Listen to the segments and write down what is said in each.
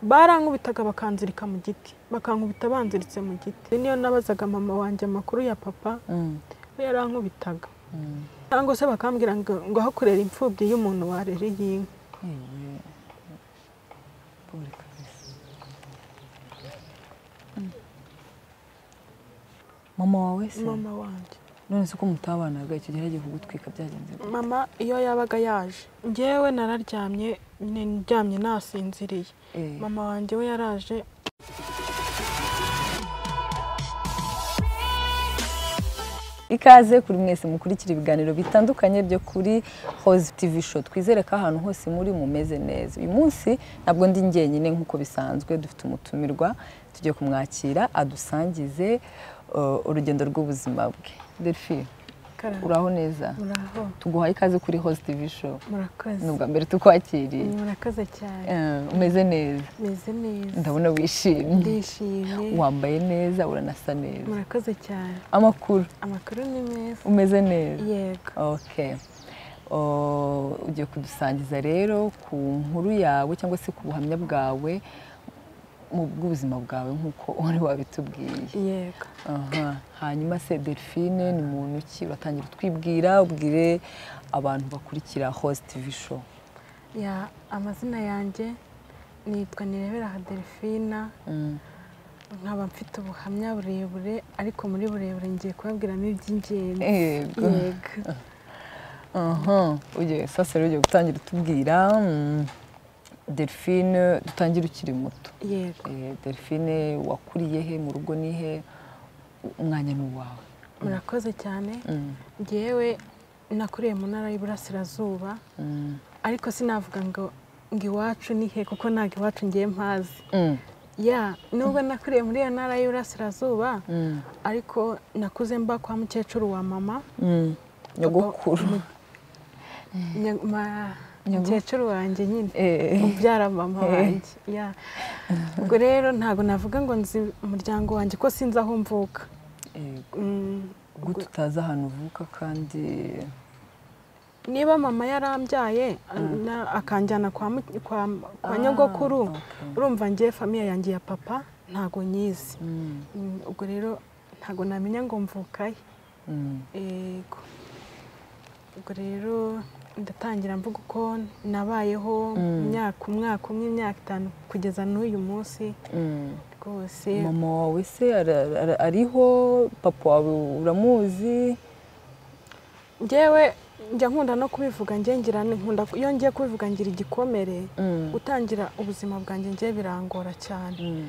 barankubitaga bakanzirika mu giti bakankubita banziritse mu giti niyo nabazaga mama wanjye amakuru ya papa we yarankubitaga cyangwa se bakambwira ngo ngo ahakorera imfubyi y'umuntu warereye y'inka mama wawe se mama wanjye none se ko mutabanaga icyo gihe yagiye kugutwika byagenze gute? mama iyo yabaga yaje ngewe nararyamye ndyamye nasinziriye Eh. mama wanjye we yaraje ikaze kuri mwese mukurikira ibiganiro bitandukanye byo kuri Rose TV Show twizere ko ahantu hose muri mumeze neza uyu munsi ntabwo ndi njyenyine nk'uko bisanzwe dufite umutumirwa tugiye kumwakira adusangize uh, urugendo rw'ubuzima bwe Delphine karara. uraho neza muraho tuguhaye ikaze kuri Rose TV Show ni murakoze ubwa mbere tukwakiriye murakoze cyane Eh, umeze neza meze neza ndabona wishimye ndishimye wambaye neza uranasa neza murakoze cyane amakuru amakuru ni meza umeze neza yego ok Oh, ugiye kudusangiza rero ku nkuru yawe cyangwa se ku buhamya bwawe mu bw'ubuzima bwawe nk'uko wari wabitubwiye yego Aha. hanyuma se delphine ni muntu ki uratangira utwibwira ubwire abantu bakurikira host tv show ya amazina yanjye nitwa nirebera Delphina Mm. nkaba mfite ubuhamya burebure ariko muri burebure ngiye kubabwiramo iby'ingenzi yego yego Aha, ugiye sasa rero ugiye gutangira utubwira mm, delphine dutangira ukiri muto yego Eh, delphine wakuriye he mu rugo ni he umwanya ni uwawe murakoze cyane Mm, ngewe nakuriye mu ntara y'iburasirazuba mm, ariko sinavuga ngo ngo iwacu ni he kuko ntabwo iwacu ngiye mpazi mm, ya nubwo nakuriye muri iyo ntara y'iburasirazuba mm, ariko nakuze mba kwa mukecuru wa mama mm. nyogokuru Nya- ma- Nyogokuru. mukecuru wanjye nyine Eh, ubyara mama Eh. wanjye ya ubwo rero ntabwo navuga ngo nzi umuryango wanjye ko sinzi aho mvuka eh, Mm, gute utazi ahantu uvuka kandi niba mama yarambyaye na- akanjyana kwa mu- kwa kwa nyogokuru Ah, okay. urumva ngiye famiye yanjye ya papa ntabwo nyizi Mm, Mm, ubwo rero ntabwo namenya ngo mvukahe mm, yego ubwo rero ndatangira mvuga uko nabayeho Mm. imyaka umwaka umwe imyaka itanu kugeza n'uyu munsi mm. rwose mama wawe se ara- ara- ariho papa wawe uramuzi ngewe njya nkunda no kubivuga njye ngira ni- nkunda ku- iyo ngiye kubivuga ngira igikomere Mm, gutangira ubuzima bwanjye ngiye birangora cyane mm,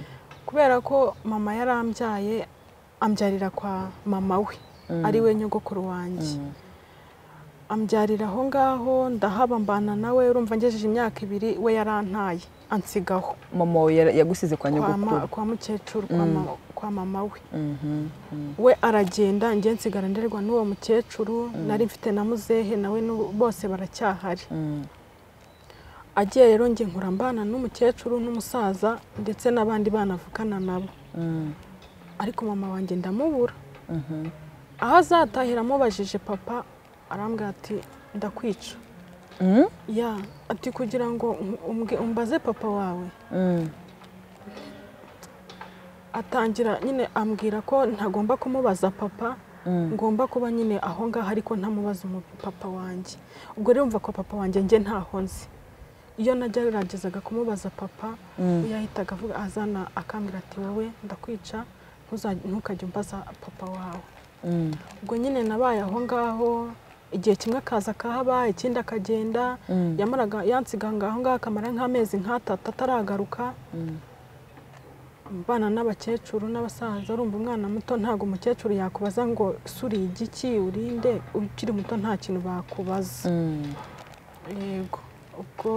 kubera ko mama yarambyaye ambyarira kwa mama we mm, ari we nyogokuru wanjye mm, ambyarira aho ngaho ndahaba mbana nawe urumva ngejeje imyaka ibiri we yarantaye ansigaho mama wawe yara- yagusize kwa kwa ma- nyogokuru kwa mukecuru kwa Mm. ma- kwa mama we Mhm, mm, we aragenda njye nsigara nderwa n'uwo mukecuru nari mfite na muzehe nawe n'ubu- bose baracyahari mm, agiye rero njye nkura mbana n'umukecuru n'umusaza ndetse n'abandi bana avukana nabo mm, ariko mama wanjye ndamubura mhm. aho azatahira amubajije papa arambwira ati ndakwica Mm, ya ati kugira ngo um- umbwe- umbaze papa wawe mm. atangira nyine ambwira ko ntagomba kumubaza papa Mm. ngomba kuba nyine aho ngaho ariko ntamubaza umu- papa wanjye ubwo rero mva ko papa wanjye njye ntaho nzi iyo nageragezaga kumubaza papa Mm. yahitaga avuga azana akambwira ati wowe ndakwica ntuza- ntukajya umbaza papa wawe Mm. ubwo nyine nabaye aho ngaho igihe kimwe akaza akahaba ikindi akagenda Mm. yamaraga yansiga ngaho ngaho akamara nk'amezi nk'atatu ataragaruka Mm. bana n'abakecuru n'abasaza urumva umwana muto ntabwo umukecuru yakubaza ngo suriye igiki urinde ukiri muto nta kintu bakubaza Mm. yego ubwo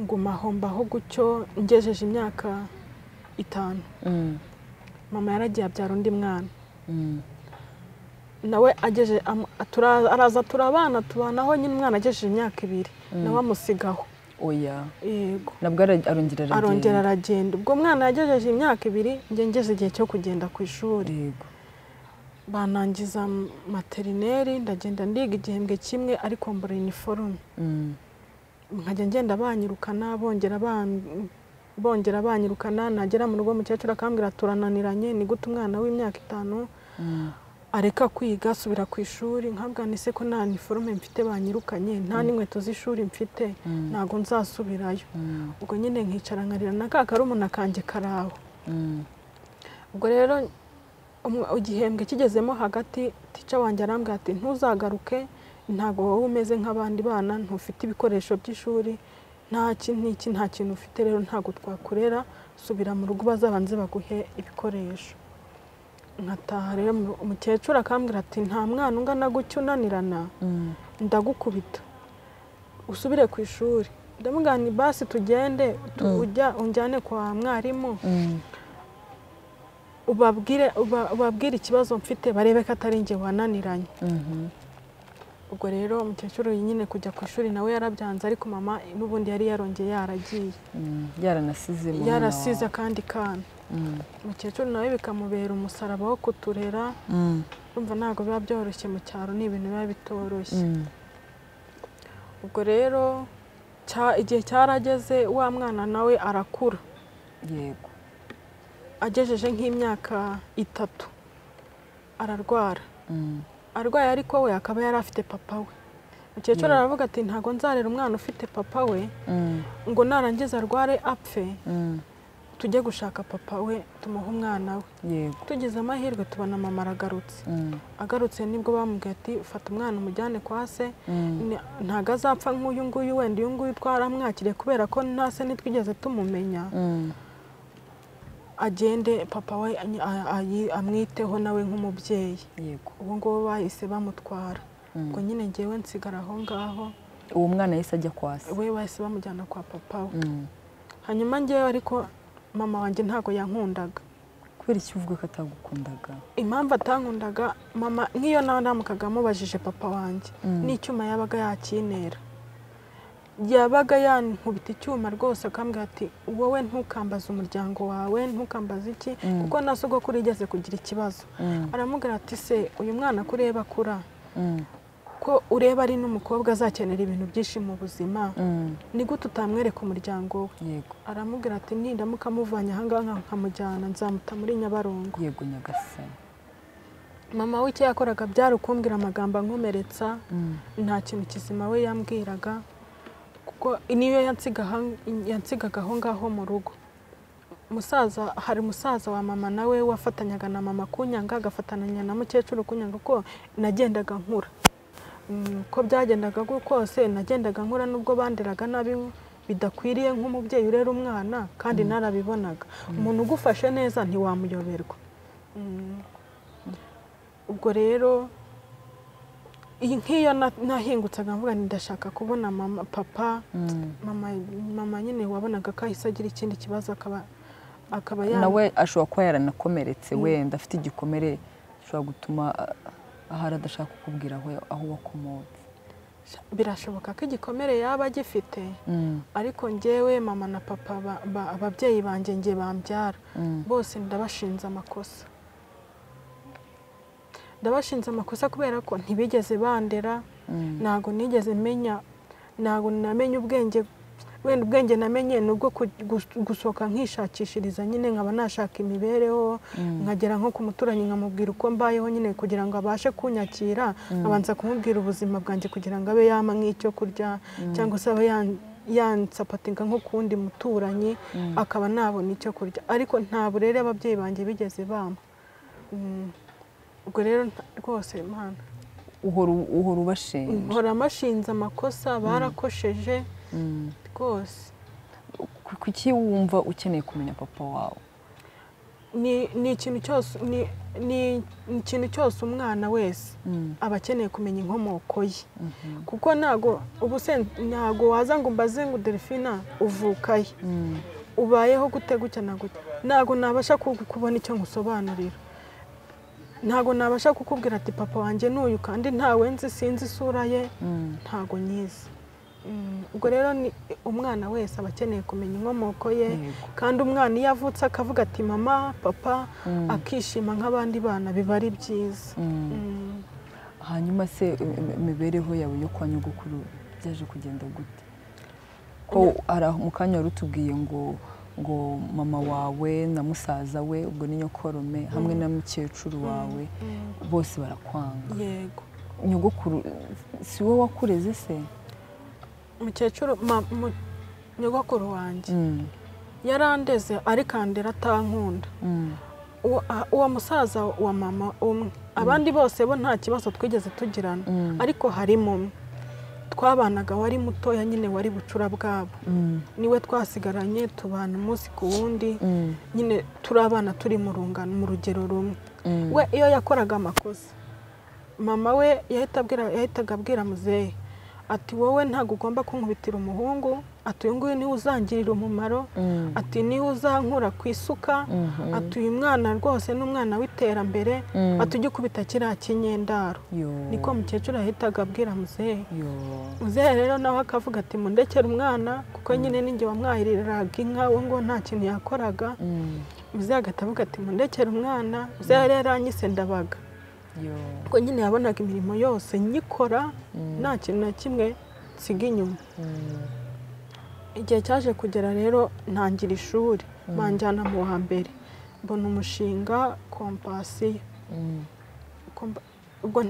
nguma aho mbaho gutyo ngejeje imyaka itanu Mm. mama yaragiye abyara undi mwana Mm. nawe ageje am- tura- araza turabana tubanaho nyine umwana agejeje imyaka ibiri nawe amusigaho oya yego nabwo ara- arongera aragenda. arongera aragenda ubwo umwana yagejeje imyaka ibiri njye ngeze igihe cyo kugenda ku ishuri yego banangiza m- materineri ndagenda ndiga igihembwe kimwe ariko mbura iniforume Mm. nkajya ngenda banyirukana bongera bongera banyirukana nagera mu rugo mukecuru akambwira turananiranye ni gute umwana w'imyaka itanu areka kwiga asubira ku ishuri nkabwa se ko nta niforume mfite banyirukanye nta n'inkweto z'ishuri mfite ntabwo nzasubirayo ubwo nyine nkicara nkarira na ka karumuna kanjye karaho ubwo rero igihembwe kigezemo hagati tica wanjye arambwira ati ntuzagaruke ntabwo wowe umeze nk'abandi bana ntufite ibikoresho by'ishuri nta n'iki nta kintu ufite rero ntabwo twakurera subira mu rugo bazabanze baguhe ibikoresho nkataha rero umukecuru akambwira ati nta mwana ungana gutya unanirana ndagukubita usubire ku ishuri ndamugana ibasi tugende tujya unjyane kwa mwarimu ubabwire ikibazo mfite barebe ko atari nge wananiranye ubwo rero umukecuru nyine kujya ku ishuri nawe yarabyanze ariko mama n'ubundi yari yarongeye yaragiye yaranasizemo yarasize akandi kana umukecuru nawe bikamubera umusaraba wo kuturera urumva ntabwo biba byoroshye mu cyaro ni ibintu biba bitoroshye ubwo rero igihe cyarageze wa mwana nawe arakura yego agejeje nk'imyaka itatu ararwara arwaye ariko we akaba yari afite papa we umukecuru aravuga ati ntabwo nzarera umwana ufite papa we ngo narangiza arware apfe tujye gushaka papa we tumuhe umwana we tugize amahirwe tubona mama aragarutse agarutse nibwo bamubwiye ati fata umwana umujyane kwa se ntabwo azapfa nk'uyu nguyu wenda uyu nguyu twaramwakiriye kubera ko nta se ntitwigeze tumumenya agende papa we amwiteho nawe nk'umubyeyi ubu ngubu bahise bamutwara ubwo nyine ngewe nsigara aho ngaho uwo mwana yahise ajya kwasa we bahise bamujyana kwa papa we hanyuma ngewe ariko mama wanjye ntabwo yankundaga kubera icyo uvuga ko atagukundaga impamvu atankundaga mama nk'iyo nawe namukaga amubajije papa wanjye n'icyuma yabaga yakinera yabaga yankubita icyuma rwose akambwira ati wowe ntukambaze umuryango wawe ntukambaze iki kuko na sogokuru igeze kugira ikibazo aramubwira ati se uyu mwana ko ureba akura ko ureba ari n'umukobwa azakenera ibintu byinshi mu buzima ni gute utamwereka umuryango we aramubwira ati nindamuka amuvanye ahangaha nkamujyana nzamuta muri nyabarongo yego nyagasani mama w'icyo yakoraga byari ukumbwira amagambo ankomeretsa nta kintu kizima we yambwiraga kuko niyo yansigaga aho ngaho mu rugo musaza hari musaza wa mama nawe wafatanyaga na mama kunyanga agafatananya na mukecuru kunyanga ko nagendaga nkura uko byagendaga kose nagendaga nkura n'ubwo banderaga nabi bidakwiriye nk'umubyeyi urera umwana kandi narabibonaga umuntu ugufashe neza ntiwamuyoberwa ubwo rero nk'iyo nahingutsaga mvuga ndashaka kubona mama papa mama nyine wabonaga ko ahise agira ikindi kibazo akaba akaba nawe ashobora kuba yaranakomeretse wenda afite igikomere gishobora gutuma ahari adashaka kukubwira aho wakomotse birashoboka ko igikomere yaba agifite ariko ngewe mama na papa ababyeyi banjye nge bambyara bose ndabashinze amakosa ndabashinze amakosa kubera ko ntibigeze bandera ntabwo nigeze menya ntabwo namenye ubwenge wenda ubwenge namenye ni ubwo gusohoka nkishakishiriza nyine nkaba nashaka imibereho nkagera nko ku muturanyi nkamubwira uko mbayeho nyine kugira ngo abashe kunyakira abanza kumubwira ubuzima bwanjye kugira ngo abe yama nk'icyo kurya cyangwa se abe yansapatinga nko ku wundi muturanyi akaba nabona icyo kurya ariko nta burere ababyeyi banjye bigeze bama ubwo rero rwose imana uhora ubashinja uhora amashinze amakosa barakosheje rwose kuki wumva ukeneye kumenya papa wawe ni ikintu cyose ni ikintu cyose umwana wese aba akeneye kumenya inkomoko ye kuko ntabwo ntabwo waza ngo mbaze ngo delphine uvukaye ubayeho gute gutya na gutya ntabwo nabasha kubona icyo nkusobanurira ntabwo nabasha kukubwira ati papa wanjye n'uyu kandi ntawe nzi sinzi isura ye ntabwo nyizi ubwo rero ni umwana wese aba akeneye kumenya inkomoko ye kandi umwana iyo avutse akavuga ati mama papa akishima nk'abandi bana biba ari byiza hanyuma se imibereho yawe yo kwa nyogokuru byaje kugenda gute ko mu kanya warutubwiye ngo ngo mama wawe na musaza we ubwo ni nyokorome hamwe na mukecuru wawe bose barakwanga yego nyogokuru si wowe wakureze se mukecuru nyogokuru wanjye yarandeze arikandira atankunda uwo musaza wa mama umwe abandi bose bo nta kibazo twigeze tugirana ariko harimo umwe twabanaga wari mutoya nyine wari bucura bwabo niwe twasigaranye tubana umunsi ku wundi nyine turi abana turi mu rungano mu rugero rumwe we iyo yakoraga amakosa mama we yahitaga abwira muzehe ati wowe ntabwo ugomba kunkubitira umuhungu ati uyu nguyu niwe uzangirira umumaro ati niwe uzankura ku isuka ati uyu mwana rwose ni umwana w'iterambere ati ujye ukubita kiriya kinyendaro niko mukecuru yahitaga abwira muzehe muzehe rero nawe akavuga ati mundekere umwana kuko nyine n'inge wamwahiriraga inka we ngo nta kintu yakoraga muzehe agahita avuga ati mundekere umwana muzehe rero anyise ndabaga kuko nyine yabonaga imirimo yose nyikora nta kintu na kimwe nsiga inyuma igihe cyaje kugera rero ntangira ishuri banjyana mu wa mbere mbona umushinga kompasiyo ubwo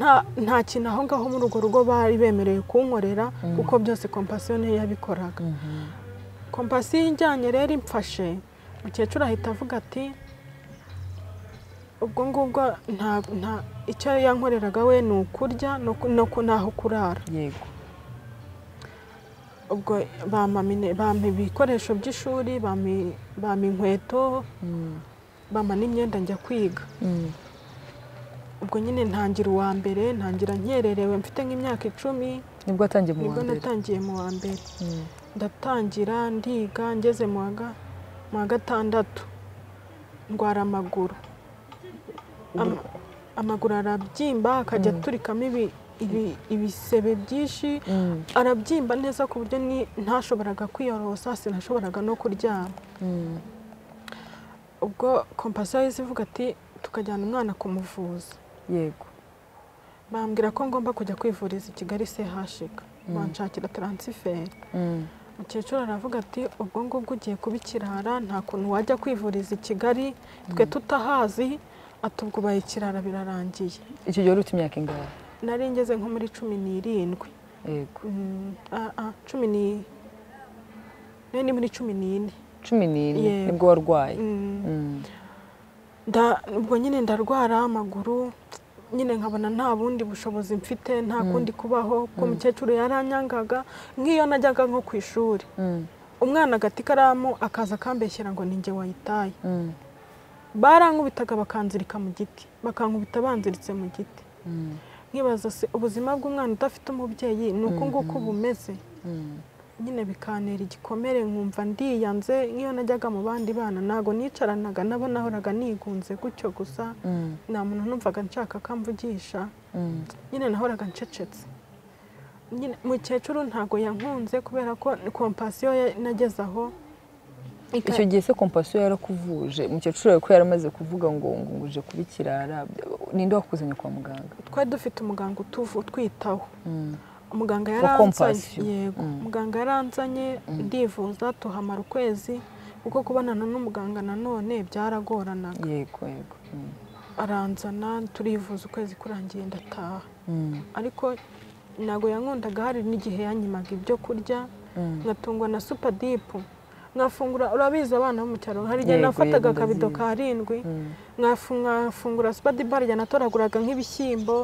nta kintu aho ngaho muri urwo rugo bari bemerewe kunkorera kuko byose kompasiyo niyo yabikoraga kompasiyo ijyanye rero imfashe umukecuru ahita avuga ati ubwo ngubwo nta icyo yankoreraga we ni ukurya n'aho kurara yego ubwo bampa ibikoresho by'ishuri bampa inkweto bampa n'imyenda njya kwiga ubwo nyine ntangira uwa mbere ntangira nkererewe mfite nk'imyaka icumi nibwo watangiye mu wa nibwo mbere natangiye mu wa mbere ndatangira ndiga ngeze mu wa gatandatu ndwara amaguru amaguru arabyimba akajya aturikamo ibisebe byinshi arabyimba neza ku buryo ntashoboraga kwiyorosa sinashoboraga no kuryama ubwo kompasiyo yahise ivuga ati tukajyana umwana kumuvuza yego bambwira ko ngomba kujya kwivuriza i kigali sehashika banshakira taransiferi umukecuru aravuga ati ubwo ngubwo ugiye kuba ikirara nta kuntu wajya kwivuriza i kigali twe tutahazi atubwubaye ikirara birarangiye icyo gihe wari ufite imyaka ingahe nari ngeze nko muri cumi n'irindwi yego cumi ni nari ni muri cumi n'ine cumi n'ine Yego. nibwo warwaye Mm. Nda- ubwo nyine ndarwara amaguru nyine nkabona nta bundi bushobozi mfite nta kundi kubaho kuko umukecuru yaranyangaga nk'iyo najyaga nko ku ishuri Mm. umwana agata ikaramu akaza akambeshyera ngo ninjye wayitaye Mm. barankubitaga bakanzirika mu giti bakankubita banziritse mu giti Mm. nkibaza se ubuzima bw'umwana udafite umubyeyi ni uku nguku bumeze Mm. nyine bikantera igikomere nkumva ndiyanze nk'iyo najyaga mu bandi bana ntabwo nicaranaga nabo nahoraga nigunze gutyo gusa Mm. nta muntu numvaga nshaka akamvugisha Mm. nyine nahoraga ncecetse nyine mukecuru ntabwo yankunze kubera ko kompasiyo ya- nageze aho ika- icyo gihe se kompasiyo yarakuvuje umukecuru wawe ko yaramaze kuvuga ngo ngo nguje kuba ikirara ninde wakuzanye kwa muganga twari dufite umuganga utuvu utwitaho Mm. muganga Wa yaranzanye Compassion. yego Mm. muganga yaranzanye ndivuza tuhamara ukwezi kuko kubonana n'umuganga nanone byaragoranaga yego yego Mm. aranzana turivuza ukwezi kurangiye ndataha Mm. ariko ntabwo yankundaga hari n'igihe yanyimaga ibyo kurya Mm. ngatungwa na supadipu nkafungura urabizi abana bo mu cyaro hari igihe Yego, nafataga yego, akabido ndabizi. ka rindwi Mm. ngafu- nkafungura supadipu hari igihe natoraguraga nk'ibishyimbo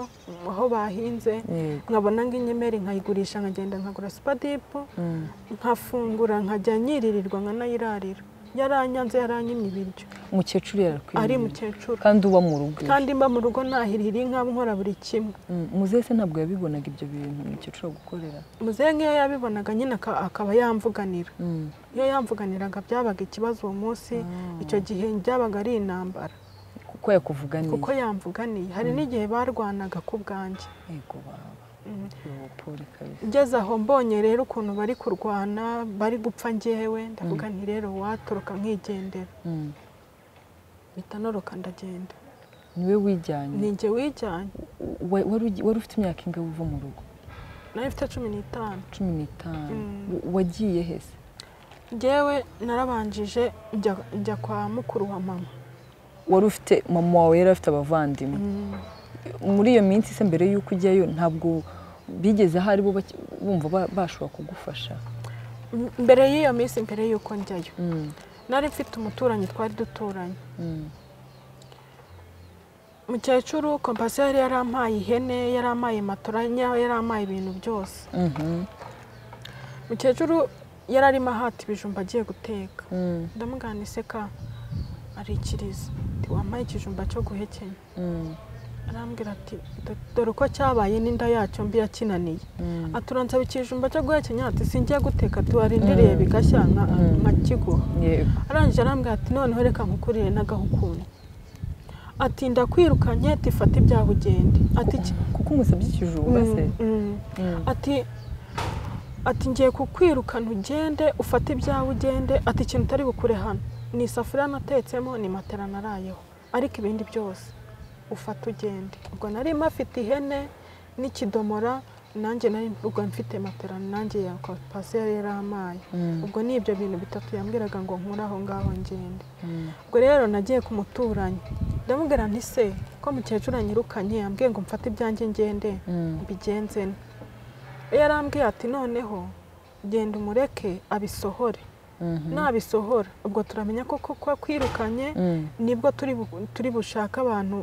aho bahinze yego nkabona nk'inyenyeri nkayigurisha nkagenda nkagura supadipu Mm. nkafungura nkajya nyiririrwa nkanayirarira yaranyanze yaranyimye ibiryo umukecuru ari yarakwiriye mukecuru kandi uba mu rugo kandi mba mu rugo nahirira inka nkora buri kimwe Mm. muzehe se ntabwo yabibonaga ibyo bintu umukecuru agukorera muzehe nk'iyo yabibonaga nyine aka- akaba yamvuganira Mm. iyo yamvuganiraga byabaga ikibazo uwo munsi icyo gihe byabaga ari intambara kuko yakuvuganiye kuko yamvuganiye hari n'igihe barwanaga ku bwanjye yego baba Mm. Yo, poli kabisa ngeze aho mbonye rero ukuntu bari kurwana bari gupfa ngewe ndavuga nti rero watoroka nkigendera Mm. mpita noroka ndagenda niwe wijyanye ni njye wijyanye Wa- wari ugi- wari ufite imyaka ingahe uva mu rugo nari mfite cumi n'itanu cumi n'itanu Mm. Wa- wagiye hese ngewe narabanjije njya kwa mukuru wa mama wari ufite mama wawe yari afite abavandimwe muri iyo minsi se mbere y'uko ujyayo ntabwo bigeze ahari bumva bashobora kugufasha mbere y'iyo minsi mbere y'uko njyayo nari mfite umuturanyi twari duturanye umukecuru kompasi yari yarampaye ihene yarampaye matoranya yarampaye ibintu byose umukecuru yari arimo ahata ibijumba agiye guteka ndamugana iseka arikiriza wampaye ikijumba cyo guhekenya arambwira ati dore uko cyabaye n'inda yacyo mbi yakinaniye aturansabe ikijumba cyo guhekenya ati singiye guteka tuwarindiriye bigashya nka kiguha arangije arambwira ati noneho reka nkukurire n'agahukundu ati ndakwirukanye tifate ibyaha ugende kuko umusabye ikijumba se ati ati ngiye kukwirukana ugende ufate ibyaha ugende ati ikintu utari bukure hano ni isafuriya natetsemo ni matera narayeho ariko ibindi byose ufate ugende ubwo nari mafite ihene n'ikidomora nanjye nari ubwo mfite matera nanjye ya kompasiyo yari amaye ubwo ni ibyo bintu bitatu yambwiraga ngo nkure aho ngaho ngende ubwo rero nagiye ku muturanyi ndamubwira nti se ko mukecuru anyirukanye yambwiye ngo mfate ibyanjye ngende mbigenze iyo arambwiye ati noneho genda umureke abisohore nabisohora ubwo turamenya ko kuko kwirukanye nibwo turi bushake abantu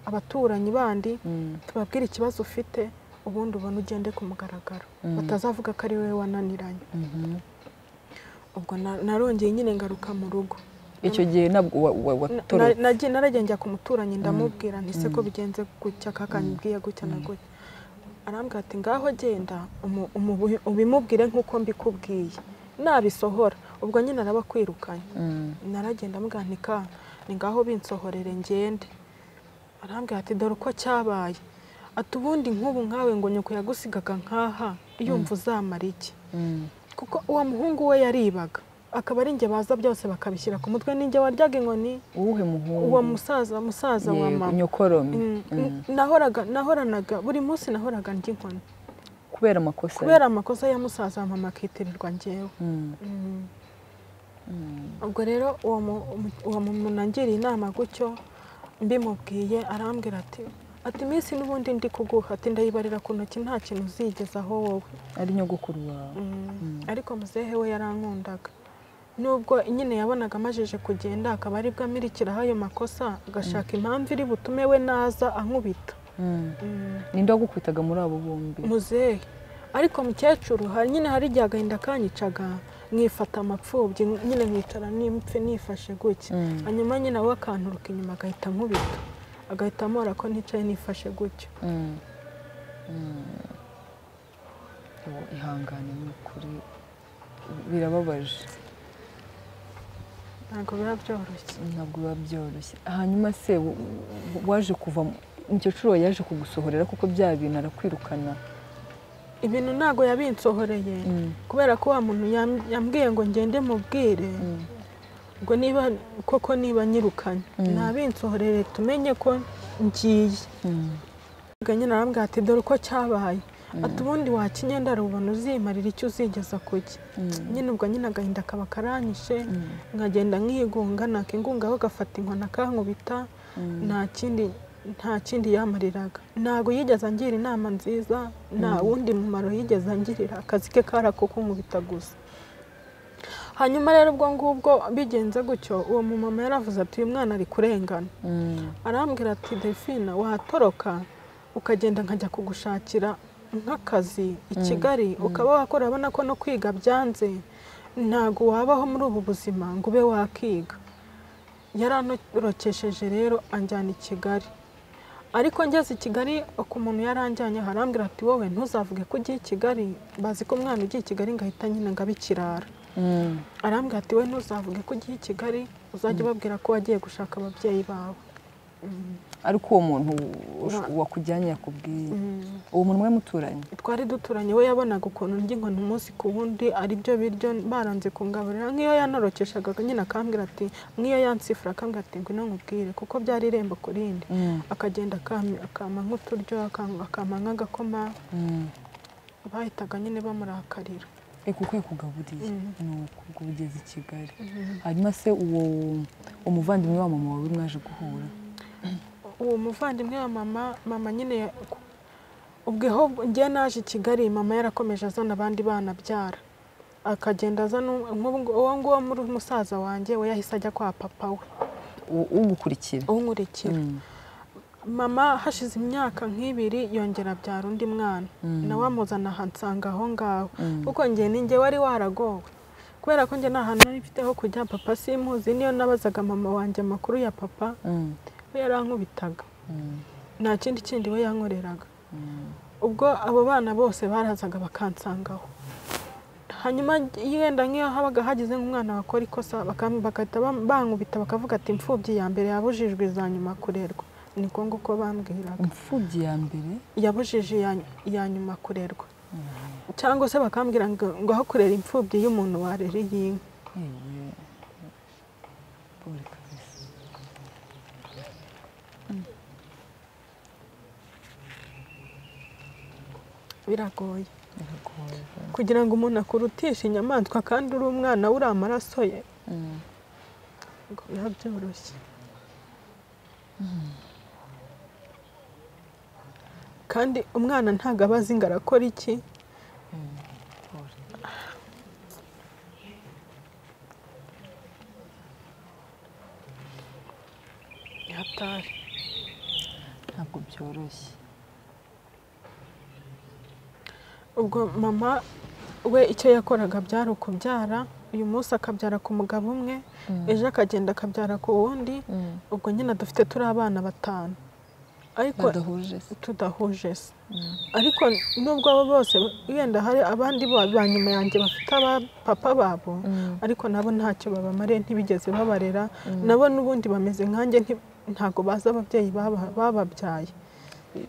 abaturanyi bandi tubabwira ikibazo ufite ubundi ubona ugende ku mugaragaro batazavuga ko ari wowe wananiranye ubwo narongeye nyine ngaruka mu rugo icyo gihe ntabwo nagiye naragenda ku muturanyi ndamubwira ntise ko bigenze gutya kakanyibwiye gutya na gutya arambwira ati ngaho genda ubimubwire nk'uko mbikubwiye nabisohora ubwo nyine araba akwirukanye naragenda mugantika ni ngaho binsohorere ngende arambwira ati dore uko cyabaye ati ubundi nk'ubu nkawe ngo nyoko yagusigaga nkaha yumva uzamara iki kuko uwo muhungu we yaribaga akaba ari njye baza byose bakabishyira ku mutwe n'injye waryaga inkoni uwuhe muhungu uwo musaza musaza wa mama nahoraga nahoranaga buri munsi nahoraga ndya inkoni kubera amakosa kubera amakosa ya musaza wa mama akitirirwa ngewe ubwo rero uwo muntu nangiriye inama gutyo mbimubwiye arambwira ati ati iminsi n'ubundi ndi kuguha ati ndayibarira ku ntoki nta kintu uzigezaho wowe ari nyogokuru wawe ariko muzehe we yarankundaga nubwo nyine yabonaga amajije kugenda akaba aribwo amirikiraho ayo makosa agashaka impamvu iri butume we naza ankubita ninde wagukubitaga muri abo bombi muzehe ariko mukecuru nyine hari igihe agahinda kanyicaga mwifata amapfubyi nyine mwicara n'impfe nifashe gutya hanyuma nyine we akanturuka inyuma agahita ankubita agahita amora ko nicaye nifashe gutya ihangane ni ukuri birababaje ntabwo biba byoroshye ntabwo biba byoroshye hanyuma se waje kuva umukecuru yaje kugusohorera kuko bya bintu arakwirukana ibintu ntabwo yabinsohoreye kubera ko wa muntu yambwiye ngo ngende mubwire ubwo niba koko niba nyirukanye ntabinsohorere tumenye ko ngiye nyine arambwira ati dore uko cyabaye ati ubundi wakinyenda rubona uzimarira icyo uzigeza kuki nyine ubwo nyine agahinda kaba karanyishe nkagenda nkigunga nakingungaho agafata inkoni akankubita nta kindi nta kindi yamariraga ntabwo yigeze angira inama nziza nta wundi mumaro yigeze angirira akazi ke kari ako kunkubita gusa hanyuma rero ubwo ngubwo bigenze gutyo uwo mumama yaravuze ati uyu mwana ari kurengana arambwira ati delphine watoroka ukagenda nkajya kugushakira nk'akazi i kigali ukaba wakora urabona ko no kwiga byanze ntabwo wabaho muri ubu buzima ngo ube wakiga yaranurokesheje rero anjyana i kigali ariko ngeze i kigali uko umuntu yaranjyanye harambwira ati wowe ntuzavuge ko ugiye i kigali bazi ko umwana ugiye i kigali ngahita nyine ngabikirara arambwira ati we ntuzavuge ko ugiye i kigali uzajya ubabwira ko wagiye gushaka ababyeyi bawe ariko uwo muntu wakujyanye yakubwiye uwo muntu we muturanye twari duturanye we yabonaga ukuntu ndya inkoni umunsi ku wundi aribyo biryo baranze kungaburira nk'iyo yanorokeshaga nyine akambwira ati nk'iyo yansifura akambwira ati ngwino nkubwire kuko byari irembo ku rindi akagenda akama nk'uturyo akama nk'agakoma bahitaga nyine bamurakarira kuko yakugaburiye ni uko ugeze i kigali hanyuma se uwo umuvandimwe wa mama wawe mwaje guhura uwo muvandimwe wa mama mama nyine ubweho njye naje i kigali mama yarakomeje azana abandi bana abyara akagenda azana uwo nguwo muri musaza wanjye we yahise ajya kwa papa we ugukurikira unkurikira mama hashize imyaka nk'ibiri yongera abyara undi mwana nawe amuzana ahansanga aho ngaho kuko njye ninjye wari waragowe kubera ko njye nta hantu nari mfite ho kujya papa simuzi niyo nabazaga mama wanjye amakuru ya papa we yarankubitaga nta kindi kindi we yankoreraga ubwo abo bana bose barazaga bakansangaho hanyuma yenda nk'iyo habaga hagize nk'umwana wakora ikosa bagahita bankubita bakavuga ati imfubyi ya mbere yabujijwe za nyuma kurerwa niko nguko bambwiraga imfubyi ya mbere yabujije iya nyuma kurerwa cyangwa se bakambwira ngo aho kurera imfubyi y'umuntu warera iyi nka biragoye kugira ngo umuntu akurutishe inyamaswa kandi uri umwana we uri amaraso ye ngo biba byoroshye kandi umwana ntabwo aba azi ngo arakora iki hatari ntabwo byoroshye ubwo mama we icyo yakoraga byari ukubyara uyu munsi akabyara ku mugabo umwe ejo akagenda akabyara ku wundi ubwo nyine dufite turi abana batanu ariko tudahuje se ariko nubwo abo bose wenda hari abandi ba nyuma yanjye bafite papa babo ariko nabo ntacyo babamariye ntibigeze babarera nabo n'ubundi bameze nkanjye ntabwo bazi ababyeyi bababyaye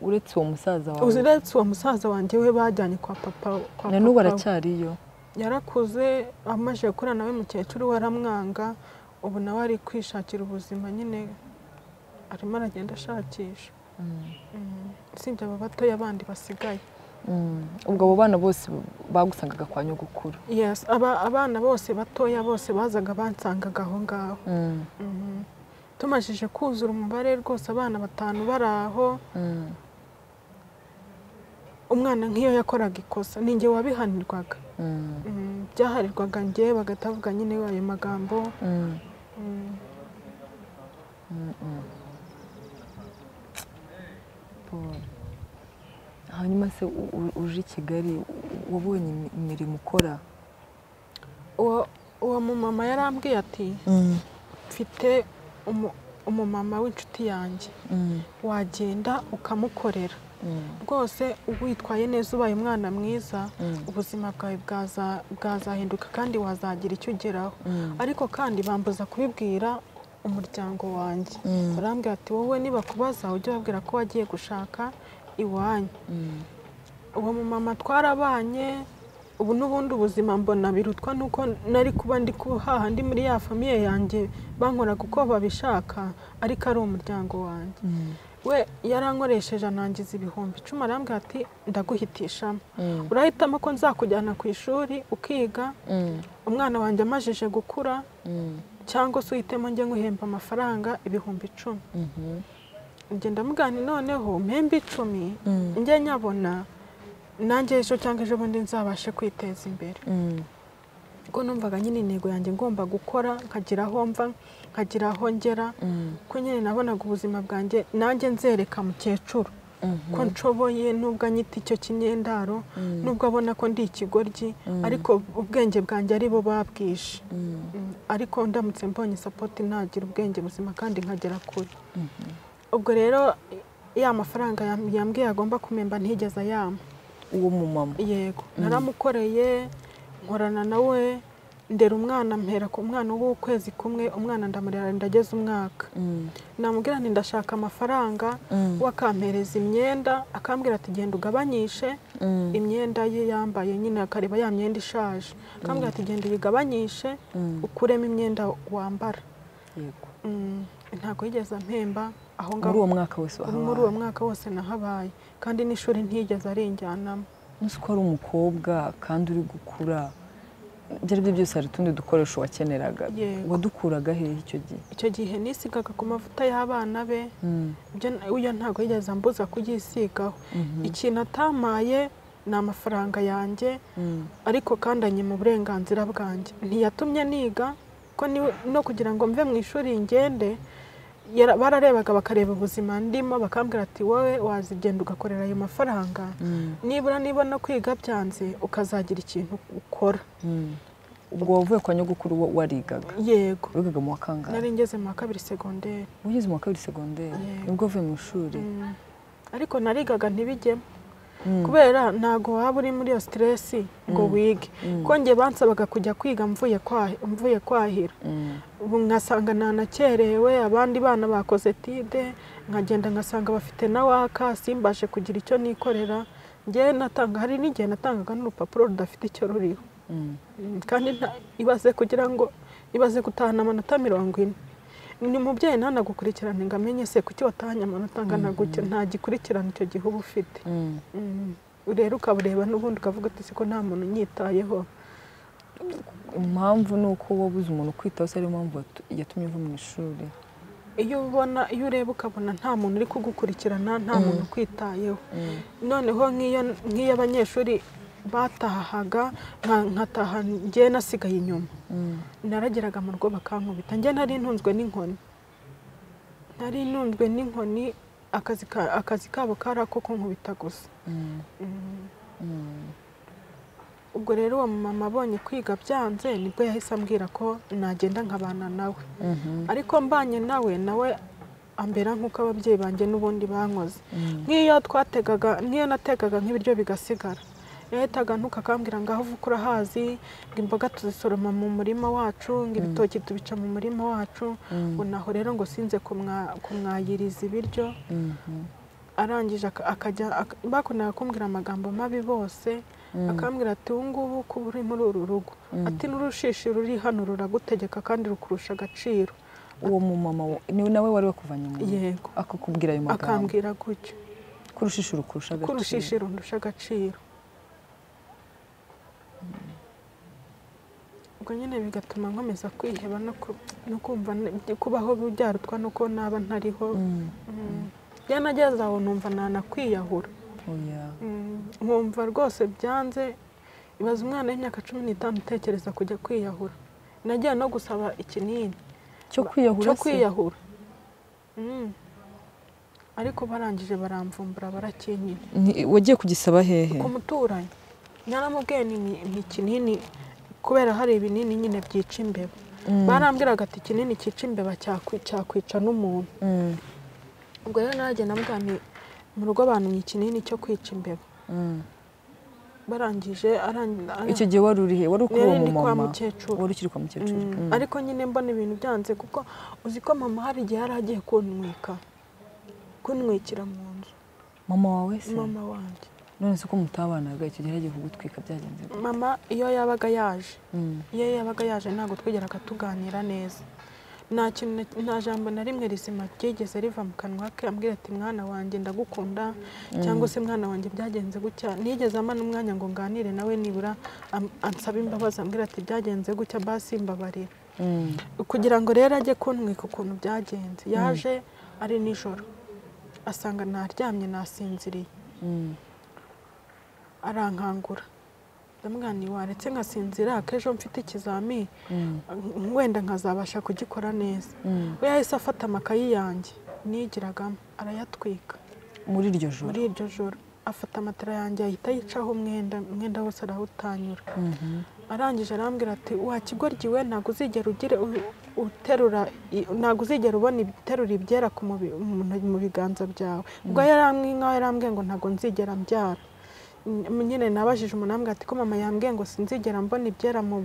uretse uwo musaza wawe uretse uwo musaza wanjye we bajyanye kwa papa na n'ubu aracyariyo yarakuze amaze gukura nawe mukecuru we aramwanga ubu nawe ari kwishakira ubuzima nyine arimo aragenda ashakisha usibye aba batoya abandi basigaye ubwo abo bana bose bagusangaga kwa nyogukuru yesi abana bose batoya bose bazaga bansangaga aho ngaho tumajije kuzura umubare rwose abana batanu bari aho umwana nk'iyo yakoraga ikosa ni njye wabihanirwaga byaharirwaga njye bagatavuga nyine ayo magambo hanyuma se uje i kigali wabonye imirimo ukora uwo mumama yarambwiye ati mfite umumama w'inshuti yanjye wagenda ukamukorera rwose witwaye neza ubaye umwana mwiza ubuzima bwawe bwazahinduka kandi wazagira icyo ugeraho ariko kandi bambuza kubibwira umuryango wanjye barambwira ati wowe nibakubaza ujye ubabwira ko wagiye gushaka iwanyu uwo mumama twarabanye ubu n'ubundi ubuzima mbona birutwa nuko nari kuba ndi kuhaha ndi muri ya famiye yanjye bankoraga uko babishaka ariko ari umuryango wanjye we yarankoresheje anangiza ibihumbi icumi arambwira ati ndaguhitishamo urahitamo ko nzakujyana ku ishuri ukiga umwana wanjye amajije gukura cyangwa se uhitemo njye nguhemba amafaranga ibihumbi icumi ngenda mugana noneho mpembe icumi njye nyabona nanjye ejo cyangwa ejo bundi nzabashe kwiteza imbere kuko numvaga nyine intego yanjye ngomba gukora nkagira aho mva nkagira aho ngera ko nyine nabonaga ubuzima bwanjye nanjye nzereka mukecuru ko nshoboye nubwo anyita icyo kinyendaro nubwo abona ko ndi ikigoryi ariko ubwenge bwanjye ari bo babwishe ariko ndamutse mbonye sapoti nagira ubwenge buzima kandi nkagera kure ubwo rero ya mafaranga yambwiye agomba kumemba ntigeze ayama uwo mumama yego naramukoreye nkorana nawe ndera umwana mpera ku mwana w'ukwezi kumwe umwana ndamurera ndageze umwaka namubwira nti ndashaka amafanga we akampereza imyenda akambwira ati genda ugabanyishe imyenda ye yambaye nyine akareba ya myenda ishaje akambwira ati genda uyigabanyishe ukuremo imyenda wambara ntabwo yigeze mpemba aho muri uwo mwaka wose wahabaye muri uwo mwaka wose nahabaye kandi n'ishuri ntiyigeze arinjyanamo uzi ko ari umukobwa kandi uri gukura ibyo ari byo byose hari utundi dukoresho wakeneraga wadukuraga hehe icyo gihe icyo gihe nisigaga ku mavuta y'abana be ibyo ntabwo yigeze ambuza kuyisigaho ikintu atamaye ni amafaranga yanjye ariko kandi anyima uburenganzira bwanjye ntiyatumye niga ko no kugira ngo mve mu ishuri ngende bararebaga bakareba ubuzima ndimo bakambwira ati wowe wazigenda ugakorera ayo mafaranga nibura niba no kwiga byanze ukazagira ikintu ukora ubwo wavuye kwa nyogukuru warigaga yego wigaga mu wa kangahe nari ngeze mu wa kabiri segonderi ugeze mu wa kabiri segonderi nibwo uvuye mu ishuri ariko narigaga ntibijyemo kubera ntabwo waba uri muri iyo siteresi ngo wige kongeye bansabaga kujya kwiga mvuye kwahira ubu nkasanga ntanakerewe abandi bana bakoze tide nkagenda nkasanga bafite na waka simbashe kugira icyo nikorera ngewe natanga hari n'igihe natangaga n'urupapuro rudafite icyo ruriho kandi ibaze kugira ngo ibaze gutahana amanota mirongo ine ni umubyeyi ntanagukurikirane ngo amenye se kuki watahanye amanota angana gutya nta gikurikirane icyo gihe uba ufite rero ukabureba n'ubundi ukavuga ati siko nta muntu unyitayeho impamvu ni uko wabuze umuntu ukwitaho se ariyo mpamvu yatumye uva mu ishuri iyo ubona iyo ureba ukabona nta muntu uri kugukurikirana nta muntu ukwitayeho noneho nk'iyo abanyeshuri batahaga nkataha ngewe nasigaye inyuma narageraga mu rugo bakankubita njye nari ntunzwe n'inkoni nari ntunzwe n'inkoni akazi kabo kari ako kunkubita gusa ubwo rero uwo mumama abonye kwiga byanze nibwo yahise ambwira ko nagenda nkabana nawe ariko mbanye nawe nawe ambera nk'uko ababyeyi banjye n'ubundi bankoze nk'iyo twategaga nk'iyo nategaga nk'ibiryo bigasigara yahitaga ntukakambwira ngo aho uvuka urahazi ngo imboga tuzisoroma mu murima wacu ngo ibitoki tubica mu murima wacu ngo naho rero ngo sinze kumwayiriza ibiryo arangije akajya bakundaga kumbwira amagambo mabi bose akambwira ati ubu ngubu kuba uri muri uru rugo ati n'urushishi ruri hano ruragutegeka kandi rukurusha agaciro uwo mumama niwe nawe wari wakuvanye mu yego akakubwira ayo magambo akambwira gutyo kurushishi rukurusha agaciro kurushishi rundusha agaciro ubwo nyine bigatuma nkomeza kwiheba no kumva kubaho byarutwa nuko naba ntariho byanageze aho numva nanakwiyahura nkumva rwose byanze ibaza umwana w'imyaka cumi n'itanu utekereza kujya kwiyahura nagiye no gusaba ikinini cyo kwiyahura ariko barangije baramvumbura barakinyina wagiye kugisaba hehe ku muturanyi nyaramubwiye ni ikinini kubera hari ibinini nyine byica imbeba barambwiraga ati ikinini cyica imbeba cyakwica n'umuntu ubwo rero nagenda mbwani mu rugo bantumye ikinini cyo kwica imbeba barangije icyo gihe wari urihe wari uko uwo mumama wari ukiri kwa mukecuru ariko nyine mbona ibintu byanze kuko uzi ko mama hari igihe yari agiye kuntwika kuntwikira mu nzu mama wawe se mama wanjye none se ko mutabanaga icyo gihe yagiye kugutwika byagenze gute mama iyo yabaga yaje iyo yabaga yaje ntabwo twigeraga tuganira neza nta kintu nta jambo na rimwe rizima ryigeze riva mu kanwa ke ambwira ati mwana wanjye ndagukunda cyangwa se mwana wanjye byagenze gutya nigeze amana umwanya ngo nganire nawe nibura ansaba imbabazi ambwira ati byagenze gutya basi mbabarira kugira ngo rero ajye kuntwika ukuntu byagenze yaje ari nijoro asanga ntaryamye nasinziriye arankangura ndamwani waretse nkasinzira akejo mfite ikizami wenda nkazabasha kugikora neza we yahise afata amakayi yanjye nigiragamo arayatwika muri iryo joro muri iryo joro afata amatara yanjye ahita yicaho umwenda umwenda wose arawutanyura arangije arambwira ati wakigoryi we ntabwo uzigera ugire uterura ntabwo uzigera ubona ibiterura ibyera mu biganza byawe ubwo nkaho yarambwiye ngo ntabwo nzigera mbyara nyine nabajije umunambwe ati ko mama yambwiye ngo sinzigera mbona ibyera mu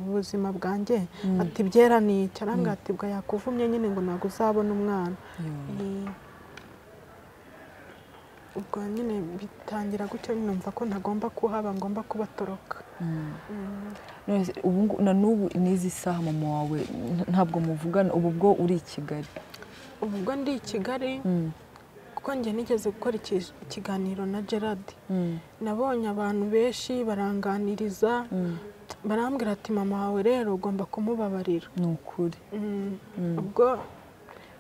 buzima bwanjye ati byera ni iki arambwira ati bwa yakuvumye nyine ngo ntabwo uzabona umwana ubwo nyine bitangira gutyo numva ko ntagomba kuhaba ngomba kubatoroka na n'ubu n'izi saha mama wawe ntabwo muvugana ubu bwo uri i kigali ubu bwo ndi i kigali kuko njye nigeze gukora ikiganiro na gerard nabonye abantu benshi baranganiriza barambwira ati mama wawe rero ugomba kumubabarira ni ukuri Mm. ubwo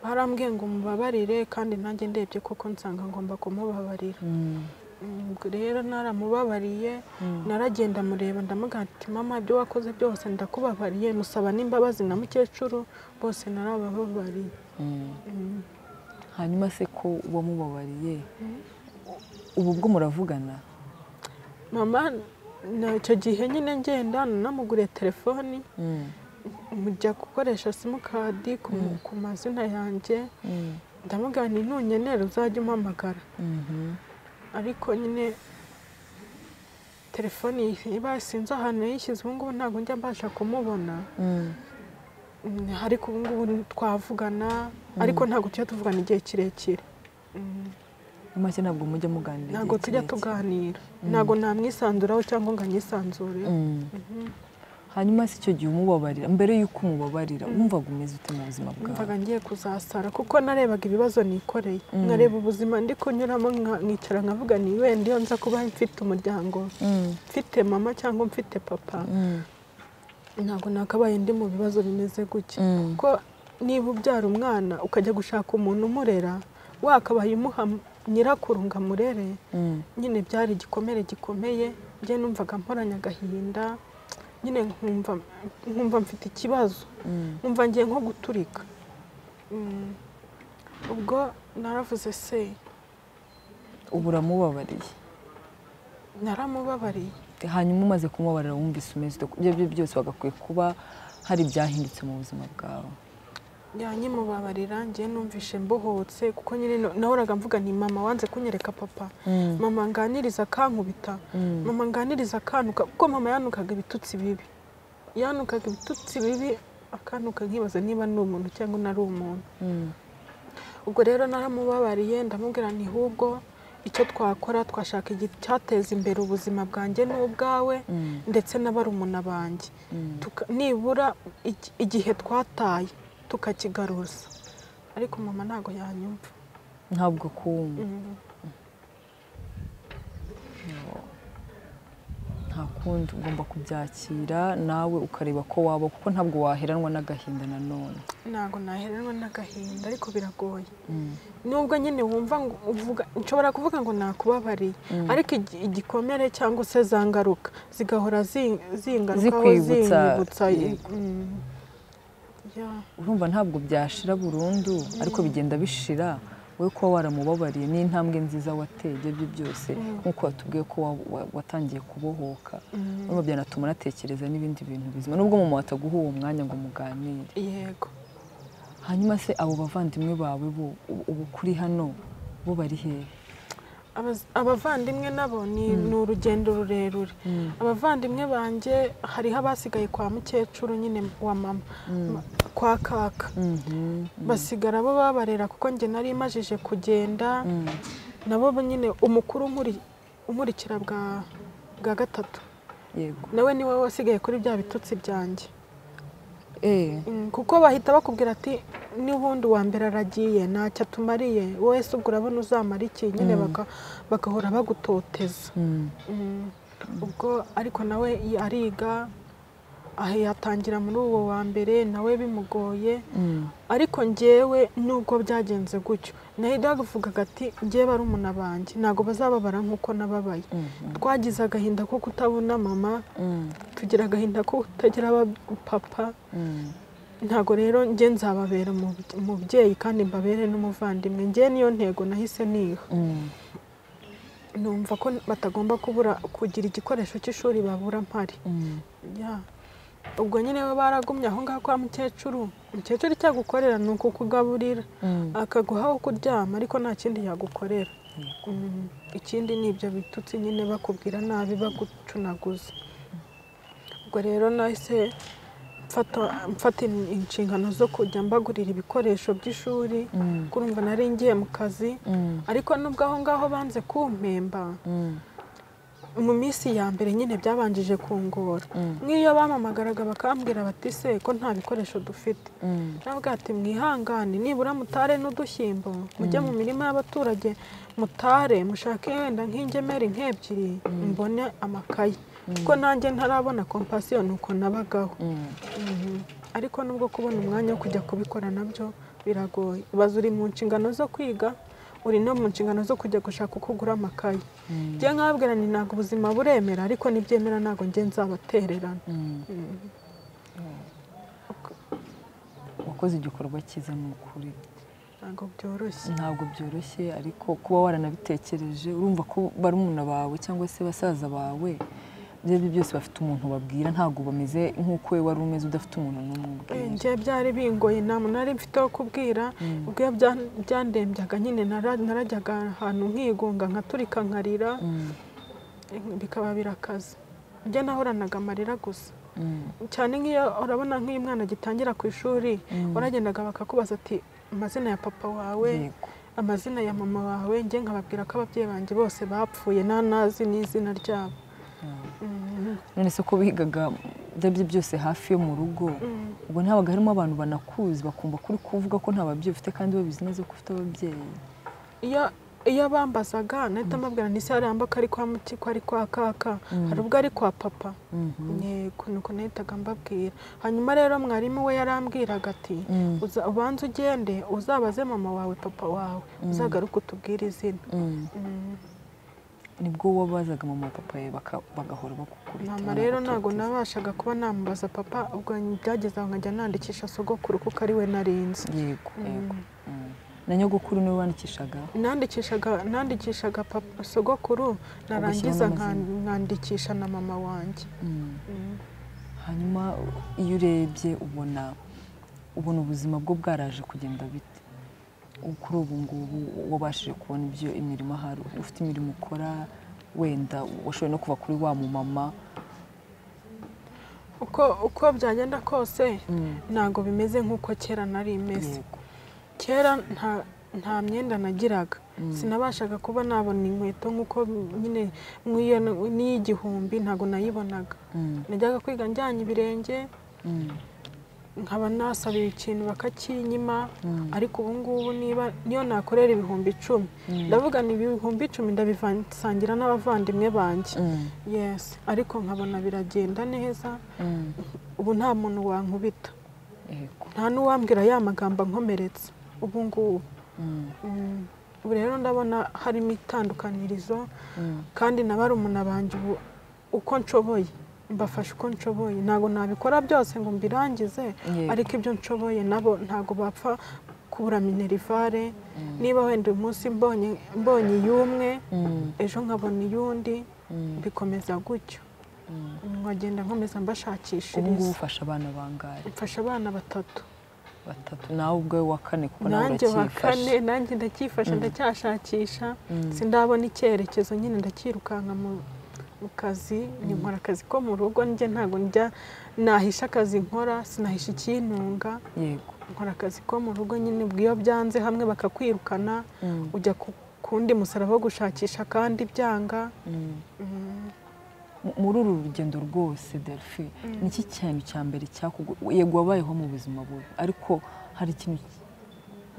barambwiye ngo mubabarire kandi nanjye ndebye kuko nsanga ngomba kumubabarira Mm. Mm, ubwo rero naramubabariye naragenda mureba ndamugira ati mama ibyo wakoze byose ndakubabariye musaba n'imbabazi na mukecuru bose narabababariye Mm. Mm. hanyuma se ko wamubabariye ubu bwo muravugana mama na- icyo gihe nyine ngenda nanamuguriye telefoni Mm. mujya gukoresha simukadi ku ku mazina yanjye Mm. ndamubwira nti ntunkenera uzajya umpamagara Mhm. ariko nyine telefoni iba sinzi ahantu yayishyize ubu ngubu ntabwo njya mbasha kumubona Mm. Mm, ariko ubu ngubu twavugana ariko ntabwo tujya tuvugana igihe kirekire Mm, Mu make ntabwo mujya muganira ntabwo igihe tujya kirekire. tuganira ntabwo namwisanzuraho cyangwa ngo anyisanzureho Mm. hanyuma se icyo gihe umubabarira mbere y'uko umubabarira wumvaga umeze ute mu buzima bwawe mvaga ngiye kuzasara kuko narebaga ibibazo nikoreye nkareba ubuzima ndi kunyuramo nka- nkicara nkavuga ni wenda iyo nza kuba mfite umuryango Mm. mfite mama cyangwa mfite papa Mm. ntabwo nakabaye ndi mu bibazo bimeze gutya Mm. kuko niba ubyara umwana ukajya gushaka umuntu umurera wakabaye umuha nyirakuru ngo amurere Mm. nyine byari igikomere gikomeye njye numvaga mporanye agahinda nyine nkumva nkumva mfite ikibazo Mm. nkumva ngiye nko guturika Mm. ubwo naravuze se ubu uramubabariye naramubabariye hanyuma umaze kumubabarira wumvise umeze ute ibyo ari byo byose wagakwiye kuba hari ibyahindutse mu buzima bwawe yanyimubabarira njye numvishe mbohotse kuko nyine nahoraga mvuga nti mama wanze kunyereka papa Mm. mama nganiriza akankubita Mm. mama nganiriza akanuka kuko mama yanukaga ibitutsi bibi yanukaga ibitutsi bibi akanuka nkibaza niba ni umuntu cyangwa nari umuntu Mm. ubwo rero naramubabariye ndamubwira nti hubwo icyo twakora twashaka icyateza imbere ubuzima bwanjye n'ubwawe Mm. ndetse n'abarumuna banjye Mm. Tuka- nibura iki- igihe twataye tukakigaruza ariko mama ntabwo yanyumva ntabwo kumva Mm. nta kundi ugomba kubyakira nawe ukareba ko waba kuko ntabwo waheranwa n'agahinda nanone ntabwo naheranwa n'agahinda ariko biragoye Mm. nubwo nyine wumva ngo uvuga nshobora kuvuga ngo nakubabariye ariko igi- igikomere cyangwa se za ngaruka zigahora zi- zingarukaho Zikwibutsa. zinyibutsa Yego. Mm. Ya. urumva ntabwo byashira burundu ariko bigenda bishira wowe kuba waramubabariye ni intambwe nziza wateye ibyo ari byo byose nk'uko watubwiye ko wa- wa- watangiye kubohoka urumva byanatuma unatekereza n'ibindi bintu bizima nubwo mama wataguha uwo mwanya ngo muganire yego hanyuma se abo bavandimwe bawe bo ubu- ubu kuri hano bo bari hehe Abaz- abavandimwe nabo ni ni urugendo rurerure abavandimwe banjye hariho abasigaye kwa mukecuru nyine wa mama Ma- kwa kaka Mhm. basigara bo babarera kuko njye nari imajije kugenda nabo bo nyine umukuru unkuri- unkurikira bwa bwa gatatu yego nawe niwe wasigaye kuri bya bitutsi byanjye Eh, Mm, kuko bahita bakubwira ati n'ubundi uwa mbere aragiye ntacyo atumariye wowe se ubwo urabona uzamara iki nyine baka- bagahora bagutoteza mm. Mm, ubwo ariko nawe i- ariga aha yatangira muri uwo wa mbere nawe bimugoye Mm. ariko njyewe nubwo byagenze gutyo navugaga ati njyewe barumuna banjye ntabwo bazababara nk'uko nababaye Mhm. twagize agahinda ko kutabona mama Mm. tugira agahinda ko kutagira aba- papa Mm. ntabwo rero njye nzababera umubye- umubyeyi kandi mbabere n'umuvandimwe njye niyo ntego nahise niha Mm. numva ko batagomba kubura kugira igikoresho cy'ishuri babura mpari Mm. Ya. ubwo nyine we baragumye aho ngaho kwa mukecuru mukecuru icyagukorera ni ukukugaburira Mm. akaguha aho kuryama ariko nta kindi yagukorera Mm, ikindi ni ibyo bitutsi nyine bakubwira nabi bagucunaguza ubwo rero nahise mfata- mfata in- inshingano zo kujya mbagurira ibikoresho by'ishuri Mm. kurumva nari ngiye mu kazi Mm. ariko nubwo aho ngaho banze kumpemba Mm. mu minsi ya mbere nyine byabanjije kungora Mm. nk'iyo bampamagaraga bakambwira bati se ko nta bikoresho dufite Mm. navuga ati mwihangane nibura mutare n'udushyimbo mujye mu mirima y'abaturage mutare mushake wenda nk'ingemeri nk'ebyiri mbone amakaye kuko nanjye ntarabona kompasiyo ni uko nabagaho ariko nubwo kubona umwanya wo kujya kubikora nabyo biragoye ubaza uri mu nshingano zo kwiga uri no mu nshingano zo kujya gushaka uko ugura amakaye njye nkababwira ni ntabwo ubuzima buremera ariko nibyemera ntabwo njye nzabatererana wakoze igikorwa cyiza ni ukuri ntabwo byoroshye ntabwo byoroshye ariko kuba waranabitekereje urumva ko barumuna bawe cyangwa se basaza bawe ibyo ari byo byose bafite umuntu babwira ntabwo bameze nk'uko we wari umeze udafite umuntu n'umwe njye byari bingoye nta muntu nari mfite wo kubwira ubwo iyo byandembyaga nyine narajyaga ahantu nkigunga nkaturika nkarira bikaba birakaze njye nahoranaga amarira gusa cyane nk'iyo urabona nk'iyo umwana agitangira ku ishuri waragendaga bakakubaza ati amazina ya papa wawe amazina ya mama wawe njye nkababwira ko ababyeyi banjye bose bapfuye nta nazi n'izina ryabo none se ko bigaga byabyo byose hafi yo mu rugo ubwo ntabaga harimo abantu banakuzi bakumva kuri kuvuga ko nta babyeyi ufite kandi babizi neza ko ufite ababyeyi iyo bambazaga nahita mbabwira ni sare yambuka ari kwa mutiko ari kwa kaka hari ubwo ari kwa papa yego nuko nahitaga mbabwira hanyuma rero mwarimu we yarambwiraga ati ubanza ugende uzabaze mama wawe papa wawe uzagaruke utubwire izina nibwo wabazaga mama papa we bagahora bakukubita mama rero ntabwo nabashaga kuba namubaza papa ubwo byageze aho nkajya nandikisha sogokuru kuko ari we narinze yego yego na nyogokuru niwe wandikishaga nandikishaga sogokuru narangiza nkandikisha na mama wanjye hanyuma iyo urebye ubona ubona ubuzima bwo bwaraje kugenda bite kuri ubu ngubu wabashije kubona ibyo imirimo ahari ufite imirimo ukora wenda washoboye no kuva kuri wa mumama uko byagenda kose ntabwo bimeze nk'uko kera nari imeze kera nta myenda nagiraga sinabashaga kuba nabona inkweto nk'uko nyine n'iy'igihumbi ntabwo nayibonaga najyaga kwiga njyanye ibirenge nkaba nasabiye ikintu bakakinyima ariko ubu ngubu niba niyo nakorera ibihumbi icumi ndavuga ni ibihumbi icumi ndabisangira n'abavandimwe banjye yesi ariko nkabona biragenda neza ubu nta muntu wankubita nta n'uwambwira ya magambo ankomeretse ubu ngubu ubu rero ndabona harimo itandukanirizo kandi na barumuna banjye ubu uko nshoboye mbafasha uko nshoboye ntabwo nabikora byose ngo mbirangize ariko ibyo nshoboye nabo ntabwo bapfa kubura minerivare niba wenda uyu munsi mbonye iy'umwe ejo nkabona iy'undi bikomeza gutyo nkagenda nkomeza mbashakishiriza ubu ngubu ufasha abana bangahe mfasha abana batatu batatu nawe ubwawe wa kane kuko nawe nanjye wa kane nanjye ndacyifasha ndacyashakisha sindabona icyerekezo nyine ndakirukanka mu mu kazi nkora akazi ko mu rugo njye ntabwo njya nahisha akazi nkora sinahisha ikintunga yego nkora akazi ko mu rugo nyine iyo byanze hamwe bakakwirukana ujya kundi musaraba wo gushakisha kandi byanga muri uru rugendo rwose delphi ni iki kintu cya mbere yego wabayeho mu buzima bubi ariko hari ikintu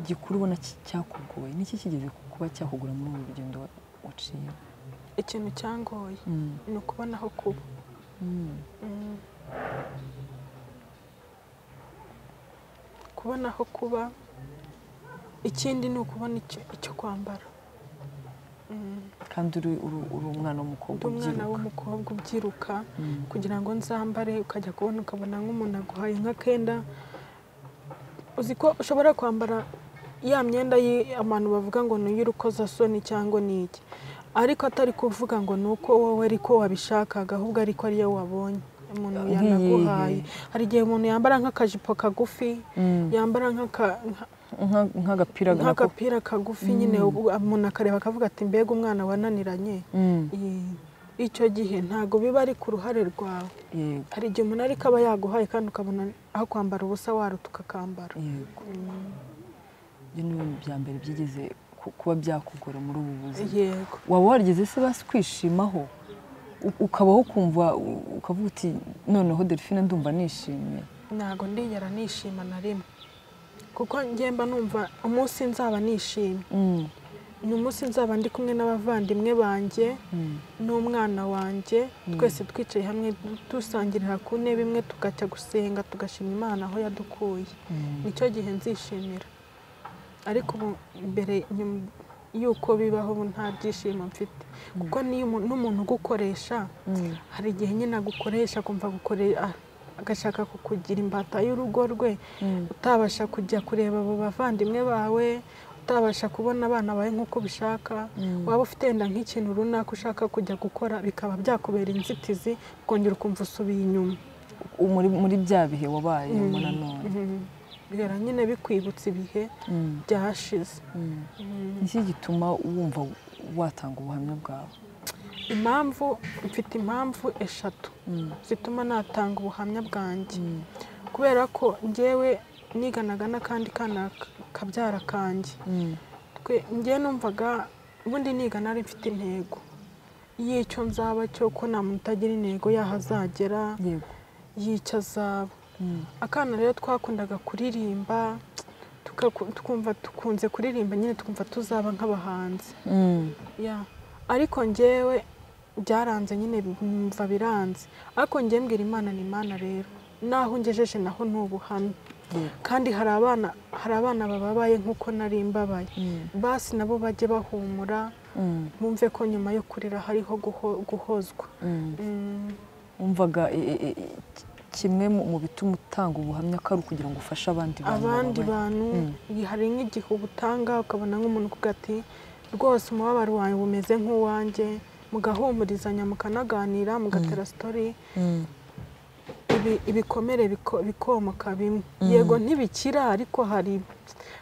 gikuru ubona cyakugoye ni iki kigeze kuba cyakugura muri uru rugendo waciye ikintu cyangoye ni ukubona aho kuba kubona aho kuba ikindi ni ukubona icyo kwambara kandi uri umwana w'umukobwa ubyiruka umwana w'umukobwa ubyiruka kugira ngo nzambare ukajya kubona ukabona nk'umuntu aguhaye nk'akenda uzi ko ushobora kwambara ya myenda abantu bavuga ngo ni iy'urukozasoni cyangwa ni iki ariko atari kuvuga ngo ni uko wowe ariko wabishakaga ahubwo ariko ariyo wabonye umuntu yanaguhaye hari igihe umuntu yambara nk'akajipo kagufi yambara nk'agapira kagufi nyine umuntu akareba akavuga ati mbega umwana wananiranye icyo gihe ntabwo biba ari ku ruhare rwawe hari igihe umuntu ariko aba yaguhaye kandi ukabona aho kwambara ubusa waruta ukakambara ibyo ni ibintu bya mbere byigeze kuba byakugora muri ubu buzima waba warigeze se basi kwishimaho ukabaho ukumva ukavuga uti noneho delphine ndumva nishimye ntabwo ndigera nishima na rimwe kuko ngenda numva umunsi nzaba nishimye ni umunsi nzaba ndi kumwe n'abavandimwe banjye n'umwana wanjye twese twicaye hamwe dusangirira ku ntebe imwe tugajya gusenga tugashima imana aho yadukuye nicyo gihe nzishimira ariko ubu mbere y'uko bibaho ubu nta byishimo mfite kuko n'umuntu ugukoresha hari igihe nyine agukoresha akumva agashaka kukugira imbata y'urugo rwe utabasha kujya kureba abo bavandimwe bawe utabasha kubona abana bawe nk'uko ubishaka waba ufite wenda nk'ikintu runaka ushaka kujya gukora bikaba byakubera inzitizi ukongera ukumva usubiye inyuma muri bya bihe wabayemo nanone bihera nyine bikwibutsa ibihe byashize iki gituma wumva watanga ubuhamya bwawe impamvu mfite impamvu eshatu zituma natanga ubuhamya bwanjye kubera ko ngewe niganaga n'akandi kana kabyara kanjye ngewe numvaga ubundi nigana ari mfite intego y'icyo nzaba cyo ko nta muntu utagira intego yaho azagera y'icyo azaba akana rero twakundaga kuririmba twumva tukunze kuririmba nyine twumva tuzaba nk'abahanzi ariko ngewe byaranze nyine mva biranze ariko ngewe mbwira imana ni imana rero naho ungejeje naho ni ubuhamya kandi hari abana hari abana bababaye nk'uko nari mbabaye basi nabo bajye bahumura bumve ko nyuma yo kurira hariho guhozwa wumvaga kimwe mu bituma utanga ubuhamya ko ari ukugira ngo ufashe abandi bantu abandi bantu hari nk'igihe ubutanga ukabona nk'umuntu kuko ati rwose umubabaro wawe umeze nk'uwanjye mugahumurizanya mukanaganira mugatera sitori ibikomere bikomoka bimwe yego ntibikira ariko hari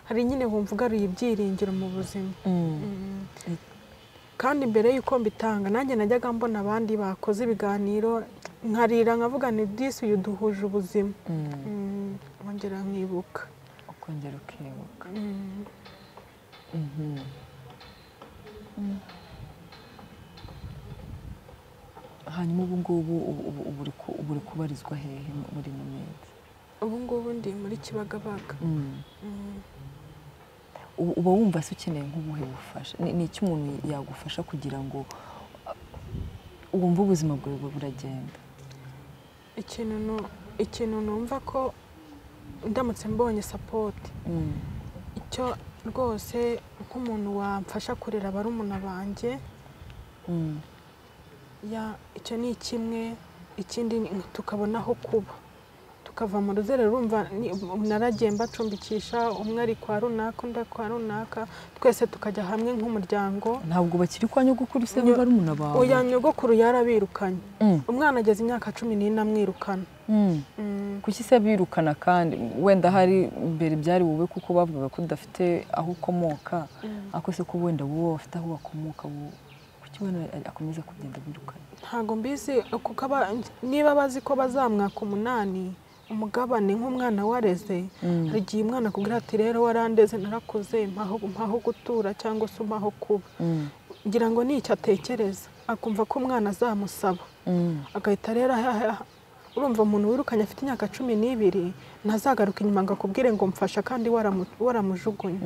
hari nyine wumva ugaruye ibyiringiro mu buzima kandi mbere y'uko mbitanga nanjye najyaga mbona abandi bakoze ibiganiro nkarira nkavuga ni disi uyu duhuje ubuzima nkongera nkibuka ukongera ukibuka hanyuma ubu ngubu ubu uri kubarizwa hehe muri mumenzi ubu ngubu ndi muri kibagabaga uba wumva se ukeneye nk'ubuhe bufasha ni iki umuntu yagufasha kugira ngo wumve ubuzima bwawe buragenda ikintu numva ko ndamutse mbonye sapoti icyo rwose nk'umuntu wamfasha kurera barumuna banjye icyo ni kimwe ikindi tukabona aho kuba tukava mu ruzere rumva naragiye mbacumbikisha umwe ari kwa runaka undi kwa runaka twese tukajya hamwe nk'umuryango ntabwo bakiri kwa nyogokuru se niba ari umuntu abawe uya nyogokuru yarabirukanye umwana ageze imyaka cumi n'ine amwirukana kuki se birukana kandi wenda hari mbere byari wowe kuko bavugaga ko udafite aho ukomoka ariko se ko wenda wowe bafite aho bakomoka akomeza kugenda birukana ntabwo mbizi niba bazi ko bazamwaka umunani umugabane nk'umwana wareze hari igihe umwana akubwira ati rero warandeze narakoze mpaho gutura cyangwa se umpaho kuba ngira ngo nicyo atekereza akumva ko umwana azamusaba agahita rero urumva umuntu wirukanye afite imyaka cumi n'ibiri ntazagaruka inyuma ngo akubwire ngo mfasha kandi waramujugunye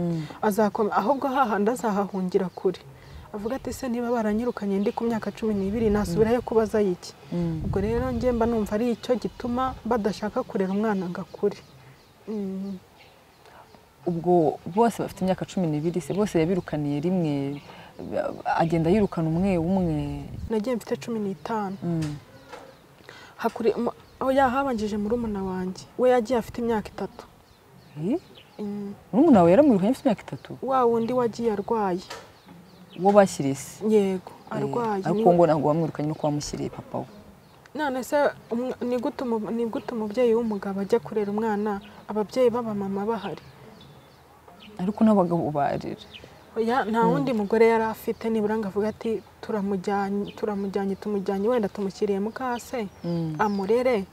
ahubwo hahandi azahahungira kure avuga ati se niba baranyirukanye ndi ku myaka cumi n'ibiri nasubirayo kubaza iki ubwo rero ngemba numva ari icyo gituma badashaka kurera umwana ngo akure ubwo bose bafite imyaka cumi n'ibiri se bose yabirukaniye rimwe agenda yirukana umwe umwe nagiye mfite cumi n'itanu aho yahabanjije murumuna wanjye we yagiye afite imyaka itatu murumuna wawe yaramwirukanye afite imyaka itatu wa wundi wagiye arwaye uwo bashyiriye se yego arwaye ariko ngo ntabwo wamwirukanye nuko wamushyiriye papa we none se ni gute umubyeyi w'umugabo ajya kurera umwana ababyeyi b'abamama bahari ariko n'abagabo barira nta wundi mugore yari afite nibura ngo avuga ati turamujyanye tumujyanye wenda tumushyiriye mukase amurere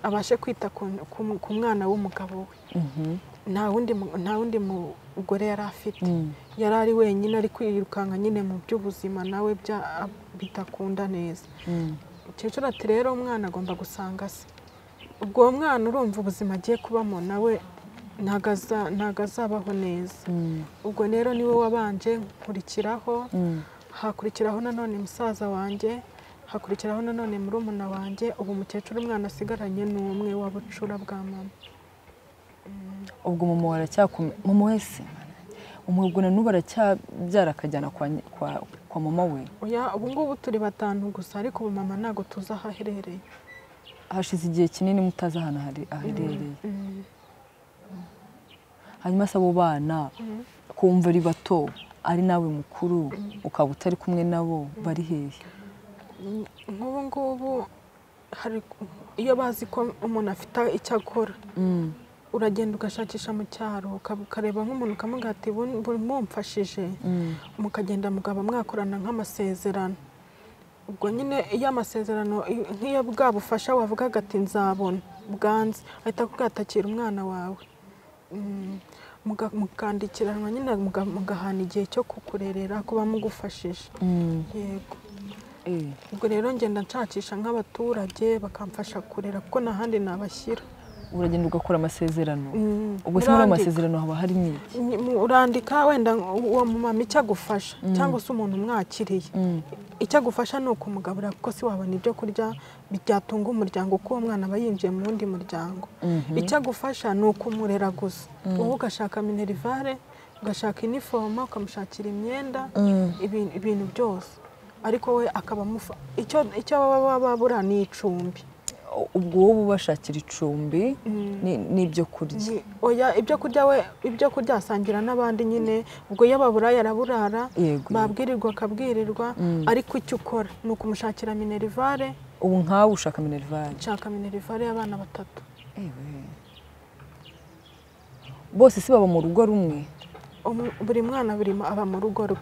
abashe kwita ku mwana w'umugabo we nta wundi mugore yari afite yari ari wenyine ari kwirukanka nyine mu by'ubuzima nawe bidakunda neza umukecuru ati rero umwana agomba gusanga se ubwo uwo mwana urumva ubuzima agiye kubamo nawe ntabwo azabaho neza ubwo rero niwe wabanje nkurikiraho hakurikiraho nanone musaza wanjye hakurikiraho nanone murumuna wanjye ubu umukecuru umwana asigaranye ni umwe w'abucura bwa mama ubwo mama waracyakomeye mama wese umubwo na n'ubu aracyabyara akajyana kwa mama we ubu ngubu turi batanu gusa ariko ubu mama ntabwo tuzi aho aherereye hashize igihe kinini mutazi ahantu aherereye hanyuma se abo bana kumva ari bato ari nawe mukuru ukaba utari kumwe nabo bari hehe nk'ubu ngubu iyo bazi ko umuntu afite icyo akora uragenda ugashakisha mu cyaro ukareba nk'umuntu ukamubwira ati mumfashije mukagenda mugaba mwakorana nk'amasezerano ubwo nyine iyo amasezerano nk'iyo bwa bufasha wavugaga ati nzabona bwanze ahita akubwatakira umwana wawe mukandikiranwa nyine mugahana igihe cyo kukurerera kuba mugufashije yego ubwo rero ngenda nshakisha nk'abaturage bakamfasha kurera kuko n'ahandi nabashyira uragenda ugakora amasezerano ubwo se muri ayo masezerano haba harimo iki urandika wenda uwo mumama icyo agufasha cyangwa se umuntu umwakiriye icyo agufasha ni ukumugabura kuko si wabona ibyo kurya byatunga umuryango kuko uwo mwana aba yinjiye mu wundi muryango icyo agufasha ni ukumurera gusa wowe ugashaka minerivare ugashaka inifomo ukamushakira imyenda ibintu byose ariko we akaba icyo baba babura ni icumbi ubwo wowe ubashakira icumbi n'ibyo kurya ibyo kurya we ibyo kurya asangira n'abandi nyine ubwo iyo baburaye araburara babwirirwa akabwirirwa ariko icyo ukora ni ukumushakira minerivare ubu nkawe ushaka minerivare nshaka minerivare y'abana batatu bose si baba mu rugo rumwe buri mwana aba mu rugo rwe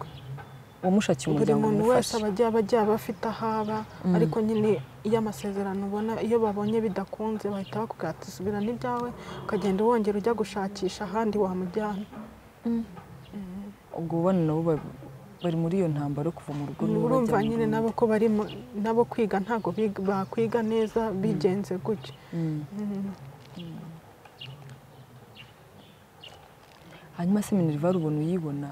umushakiye umuryango buri muntu wese abajya bajya bafite aho aba ariko nyine iyo amasezerano ubona iyo babonye bidakunze bahita bakubwira ati subira n'ibyawe ukagenda wongera ujya gushakisha ahandi wamujyana ubwo ubona nabo bari muri iyo ntambaro kuva mu rugo urumva nyine nabo ko bari nabo kwiga ntabwo bakwiga neza bigenze gutyo hanyuma se minerivare ubona uyibona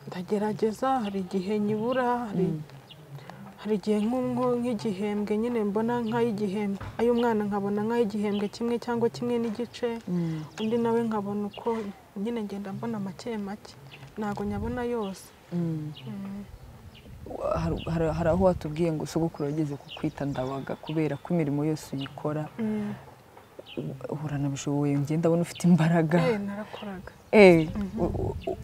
ndagerageza hari igihe nyibura hari igihe nk'igihembwe nyine mbona nk'ay'igihembwe ay'umwana nkabona nk'ay'igihembwe kimwe cyangwa kimwe n'igice undi nawe nkabona uko nyine ngenda mbona make make ntabwo nyabona yose hari aho watubwiye ngo sogokuru wageze ku kwita ndabaga kubera ko imirimo yose uyikora uranabishoboye ngenda abona ufite imbaraga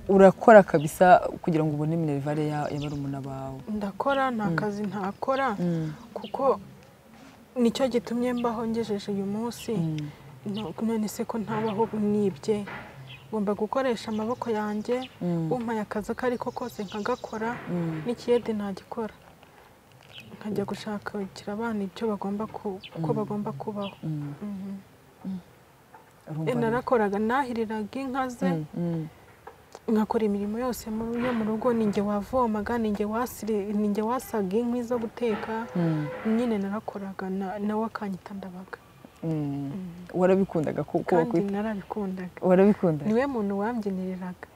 urakora kabisa kugira ngo ubone minerivare ya barumuna bawe ndakora nta kazi ntakora kuko nicyo gitumye mbaho ngejeje uyu munsi none se ko ntabaho nibye ngomba gukoresha amaboko yanjye umpaye akazi ako ari ko kose nkagakora n'ikiyede ntagikora nkajya gushakira abana ibyo bagomba uko bagomba kubaho narakoraga nahiriraga inka ze nkakora imirimo yose yo mu rugo ninjye wavomaga ninjye wasaga inkwi zo guteka nyine narakoraga nawe akanyita ndabaga warabikundaga kuko kandi narabikundaga warabikundaga niwe muntu wambyiniriraga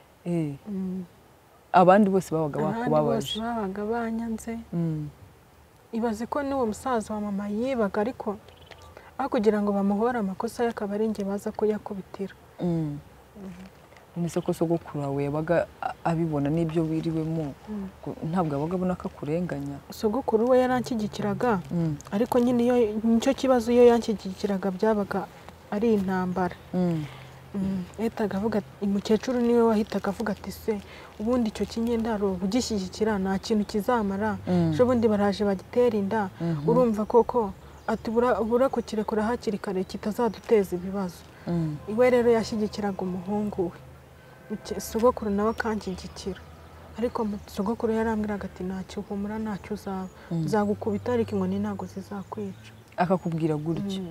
abandi bose babaga bakubabaje abandi bose babaga banyanze ibaze ko n'uwo musaza wa mama yibaga ariko aho kugira ngo bamuhore amakosa ye akaba ari njye baza kuyakubitira none se ko sogokuru wawe yabaga abibona n'ibyo wiriwemo ntabwo yabaga abona ko akurenganya sogokuru we yaranshyigikiraga ariko nyine iyo nicyo kibazo iyo yanshyigikiraga byabaga ari intambara yahitaga avuga umukecuru niwe wahitaga avuga ati se ubundi icyo kinyendaro ugishyigikira nta kintu kizamara ejo bundi baraje bagitera inda urumva koko ati ubura kukirekura hakiri kare kitazaduteza ibibazo iwe rero yashyigikiraga umuhungu we sogokuru nawe akanshyigikira ariko sogokuru yarambwiraga ati ntacyo uhumura ntacyo uzaba uzagukubita ariko inkoni ntabwo zizakwica akakubwira gutya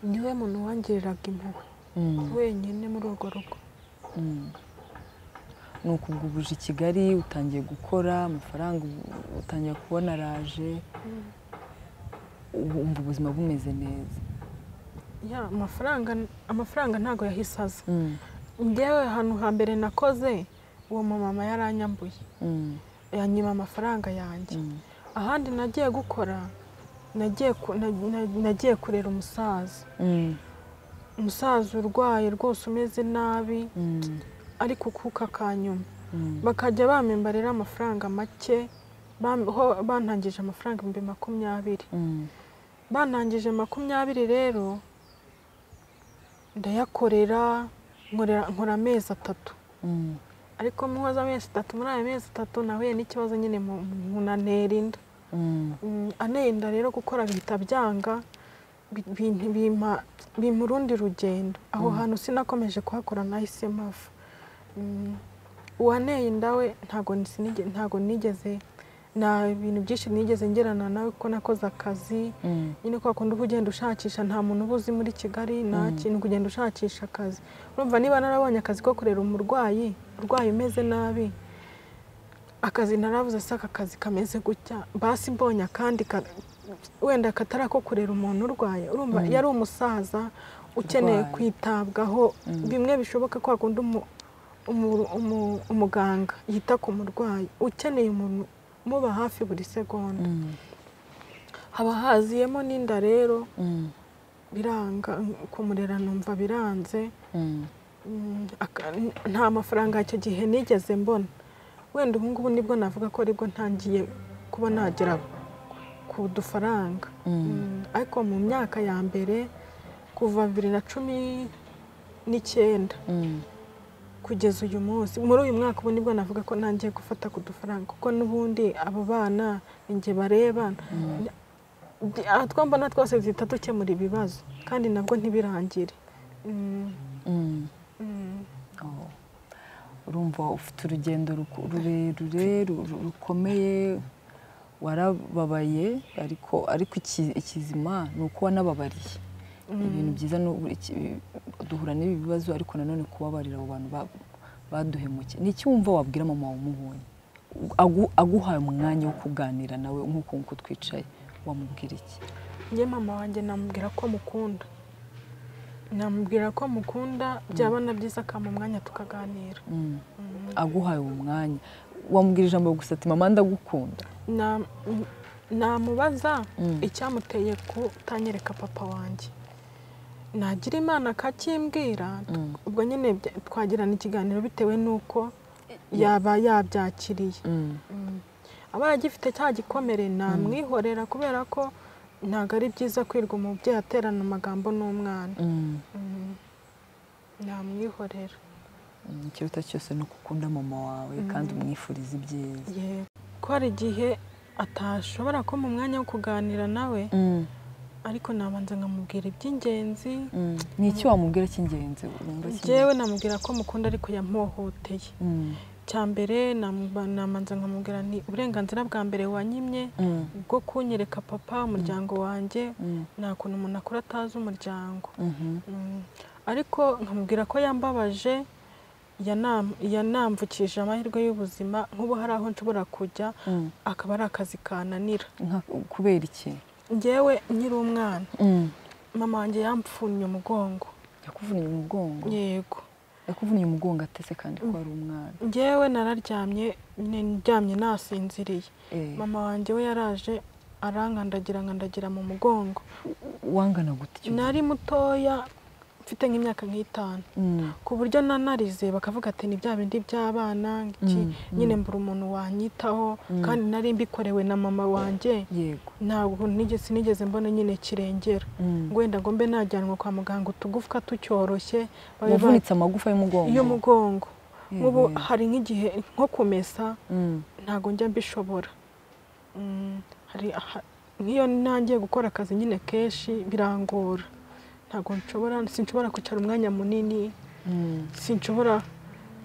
niwe muntu wangiriraga impuhwe wenyine muri urwo rugo ni ukubwubuje i kigali utangiye gukora amafaranga utangiye kubona araje ubu ubuzima bumeze neza ya amafaranga amafaranga ntabwo yahisaza ngewe ahantu hambere nakoze uwo mumama yaranyambuye yanyima amafaranga yanjye ahandi nagiye gukora nagiye ku- na- na- nagiye kurera umusaza umusaza urwaye rwose umeze nabi ariko kuka akanyuma bakajya bamembarira amafaranga make bam- ho- bantangije amafaranga ibihumbi makumyabiri bantangije makumyabiri rero ndayakorera nkorera- nkora amezi atatu ariko muhoza amezi atatu muri aya mezi atatu nahuye n'ikibazo nyine mu- mu- anera inda Mm, aneye inda rero gukora bihita byanga bi- bi- bimpa- bimpa urundi rugendo aho hantu sinakomeje kuhakora nahise mpava Mm, uwaneye inda we ntago sinige- ntago nigeze nta bintu byinshi nigeze ngerana nawe kuko nakoze akazi nyine kwa kundi uba ugenda ushakisha nta muntu uba uzi muri kigali nta kintu kugenda ushakisha akazi urumva niba narabonye akazi ko kurera umurwayi urwaye umeze nabi akazi narabuze se aka kazi kameze gutya basi mbonye akandi ka- wenda katari ako kurera umuntu urwaye urumva yari umusaza ukeneye Urwaye. kwitabwaho bimwe bishoboka kwa kundi umu- umu- umu- umuganga yita ku murwayi ukeneye umuntu umuba hafi buri segonda haba haziyemo n'inda rero biranga kumurera numva biranze Mm, aka- nta mafaranga icyo gihe nigeze mbona wenda ubu ngubu nibwo navuga ko aribwo ntangiye kuba nagera ku dufaranga Mm, ariko mu myaka ya mbere kuva bibiri na cumi n'icyenda kugeza uyu munsi muri uyu mwaka ubu nibwo navuga ko ntangiye gufata ku dufaranga kuko n'ubundi abo bana ni njye bareba Ndi- aha two mbona twose duhita dukemura ibibazo kandi nabwo ntibirangire Mm, mm. Oh. urumva ufite urugendo ruku- rurerure ru- rukomeye warababaye ariko ariko iki- ikizima ni uko wanababariye ibintu byiza ni ubu- iki- duhura n'ibi bibazo ariko nanone kubabarira abo bantu ba- baduhemukiye ni iki wumva wabwira mama wamubonye Agu- aguhaye umwanya wo kuganira nawe nk'uko nk'uko twicaye wamubwira iki njye mama wanjye namubwira ko mukunda namubwira ko mukunda byaba na byiza akampa umwanya tukaganira Mm. aguhaye uwo mwanya wamubwira ijambo gusa ati mama ndagukunda Na- m- namubaza Mm. icyamuteye kutanyereka papa wanjye nagira imana akakimbwira Mm. ubwo nyine bya- twagirana ikiganiro bitewe n'uko yaba yabyakiriye Mm. aba yagifite cya gikomere namwihorera kubera ko ntabwo ari byiza kwirwa umubyeyi aterana amagambo n'umwana Mm. Mm. namwihorera Mm, ikiruta cyose ni uko ukunda mama wawe kandi umwifuriza ibyiza yego ko hari igihe atashobora kumpa umwanya wo kuganira nawe ariko nabanza nkamubwira iby'ingenzi Mm. ni iki wamubwira cy'ingenzi wumva cy'ingenzi? njyewe namubwira ko mukunda ariko yampohoteye Mm. cya mbere namu- nabanza nkamubwira ni uburenganzira bwa mbere wanyimye Mm. bwo kunyereka papa umuryango wanjye Mm. nta kuntu umuntu akora atazi umuryango Mhm. Mm. ariko nkamubwira ko yambabaje yanam- yanamvukije amahirwe y'ubuzima nk'ubu hari aho nshobora kujya Mm. akaba ari akazi kananira Nka- kubera iki ngewe nkiri umwana Mm. mama wanjye yampfunnye umugongo yakuvunnye umugongo yego yakuvunnye umugongo atese kandi ko ari umwana ngewe nararyamye ni- ndyamye nasinziriye Eh, mama wanjye we yaraje arankandagira nkandagira mu mugongo wangana gute icyo gihe? nari mutoya mfite nk'imyaka nk'itanu Mm. ku buryo nanarize bakavuga ati ni bya bindi by'abana iki Mm, nyine mbura umuntu wanyitaho Mm. kandi nari mbikorewe na mama wanjye yego ntabwo nigeze sinigeze mbona nyine kirengera Mm. wenda ngo mbe najyanwa kwa muganga utugufwa tucyoroshye babe wavunitse amagufa y'umugongo y'umugongo Eh, nk'ubu eh. hari nk'igihe nko kumesa Mm. ntabwo njya mbishobora Mm, hari aha- nk'iyo ntangiye gukora akazi nyine kenshi birangora ntabwo nshobora sinshobora kwicara umwanya munini Mm. sinshobora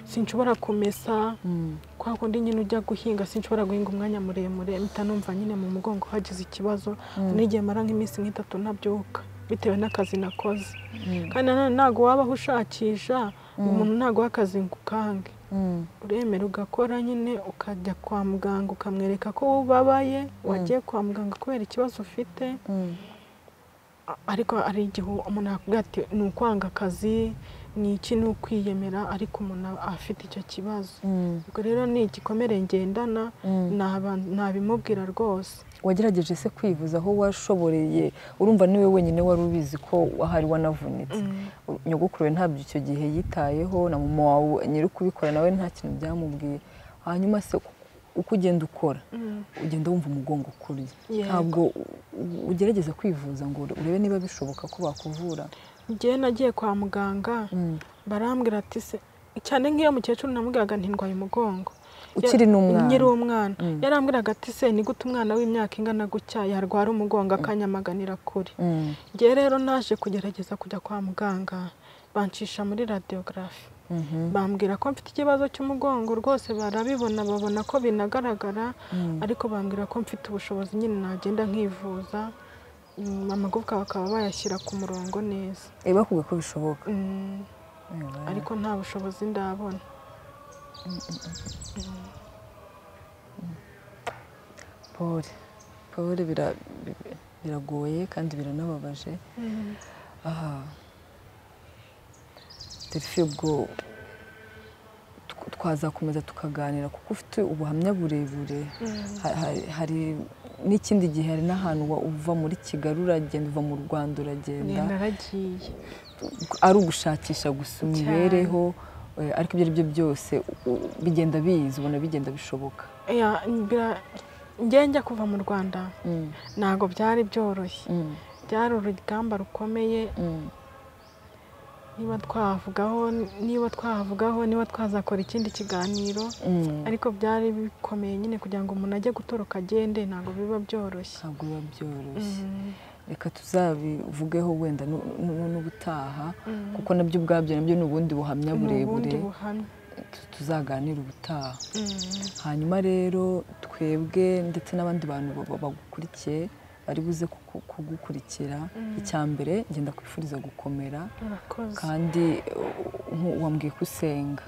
sinshobora kumesa Mm. kwa kundi nyine ujya guhinga sinshobora guhinga umwanya muremure mpita numva nyine mu mugongo hagize ikibazo n'igihe mara nk'iminsi nk'itatu ntabyuka bitewe n'akazi nakoze Mm. kandi nanone ntabwo wabaho ushakisha umuntu ntabwo w'akazi ngo ukange Mm. uremera ugakora nyine ukajya kwa muganga ukamwereka ko ubabaye wagiye kwa muganga kubera ikibazo ufite Mm. ariko ari igihe umuntu yakubwira ati ni ukwanga akazi ni iki ni ukwiyemera ariko umuntu afite icyo kibazo ubwo rero ni igikomere ngendana ntabimubwira rwose wagerageje se kwivuza aho washoboreye urumva niwe wenyine wari ubizi ko ahari wanavunitse nyogokuru ntabyo icyo gihe yitayeho na mama wawe nyiri kubikora nawe nta kintu byamubwiye hanyuma se uko ugenda ukora ugenda wumva umugongo ukurya ntabwo ugerageza kwivuza ngo urebe niba bishoboka ko bakuvura ngewe nagiye kwa muganga barambwira ati se cyane nk'iyo mukecuru namubwiraga ntirwaye umugongo ukiri n'umwana nyiri umwana yarambwiraga ati se ni gute umwana w'imyaka ingana gutya yarwara umugongo akanyamaganira kure ngewe rero naje kugerageza kujya kwa muganga bancisha muri radiyogarafi bambwira ko mfite ikibazo cy'umugongo rwose barabibona babona ko binagaragara ariko bambwira ko mfite ubushobozi nyine nagenda nkivuza amagufwa bakaba bayashyira ku murongo neza bakubwiye ko bishoboka ariko nta bushobozi ndabona pole pole biragoye kandi biranababaje aha derifi ubwo twazakomeza tukaganira kuko ufite ubuhamya burebure hari n'ikindi gihe hari n'ahantu uva muri kigali uragenda uva mu rwanda uragenda ari ugushakisha gusa imibereho ariko ibyo ari byo byose bigenda biza ubona bigenda bishoboka njya kuva mu rwanda ntabwo byari byoroshye byari urugamba rukomeye niba twavugaho niba twavugaho niba twazakora ikindi kiganiro ariko byari bikomeye nyine kugira ngo umuntu ajye gutoroka agende ntabwo biba byoroshye ntabwo biba byoroshye reka tuzabivugeho wenda n'ubutaha kuko nabyo ubwabyo nabyo ni ubundi buhamya burebure tuzaganira ubutaha hanyuma rero twebwe ndetse n'abandi bantu bagukurikiye bari buze kugukurikira icya mbere ngenda kwifuriza gukomera kandi wambwiye ko usenga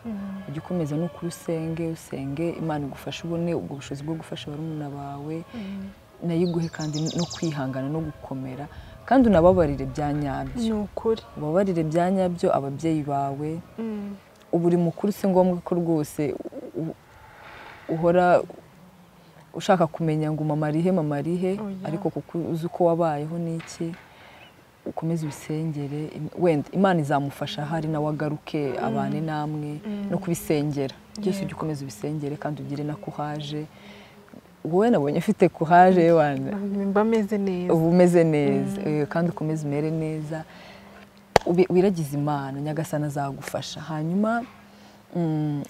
ujya ukomeza ni ukuri usenge usenge imana igufasha ubone ubwo bushobozi bwo gufasha barumuna bawe nayiguhe kandi no kwihangana no gukomera kandi unababarire bya nyabyo ni ukuri ubabarire bya nyabyo ababyeyi bawe buri mukuru si ngombwa ko rwose uhora ushaka kumenya ngo mama arihe mama arihe ariko kuko uzi uko wabayeho n'iki ukomeze ubisengere wenda imana izamufasha hari nawe agaruke abane namwe no kubisengera byose ujya ukomeza ubisengere kandi ugire nako uhaje wowe nabonye ufite kuhaje wana mba ameze neza uba umeze neza kandi ukomeze umere neza wiragize imana nyagasana azagufasha hanyuma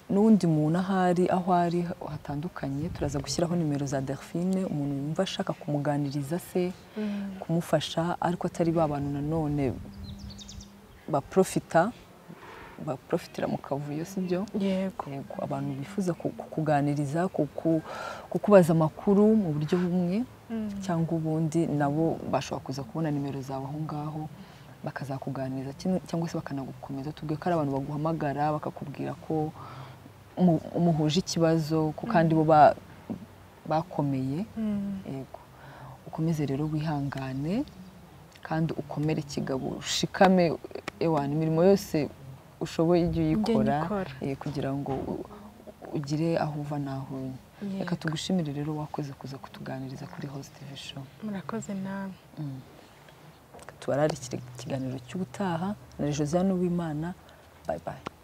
n'undi muntu ahari aho ari hatandukanye turaza gushyiraho nimero za delphine umuntu yumva ashaka kumuganiriza se kumufasha ariko atari ba bantu nanone baprofita baprofitira mu kavuyo si byo yego abantu bifuza kukuganiriza kukubaza amakuru mu buryo bumwe cyangwa ubundi nabo bashobora kuza kubona nimero zawe aho ngaho bakazakuganiriza cyangwa se bakanagukomeza tubwiye ko ari abantu baguhamagara bakakubwira ko muhuje ikibazo ko kandi bo bakomeye yego ukomeze rero wihangane kandi ukomere kigabo ushikame ewana imirimo yose ushoboye ujye uyikora kugira ngo ugire aho uva n'aho unya reka tugushimire rero wakoze kuza kutuganiriza kuri hositivi sho murakoze nawe tubararikire ikiganiro cy'ubutaha na josiane uwimana bayi bayi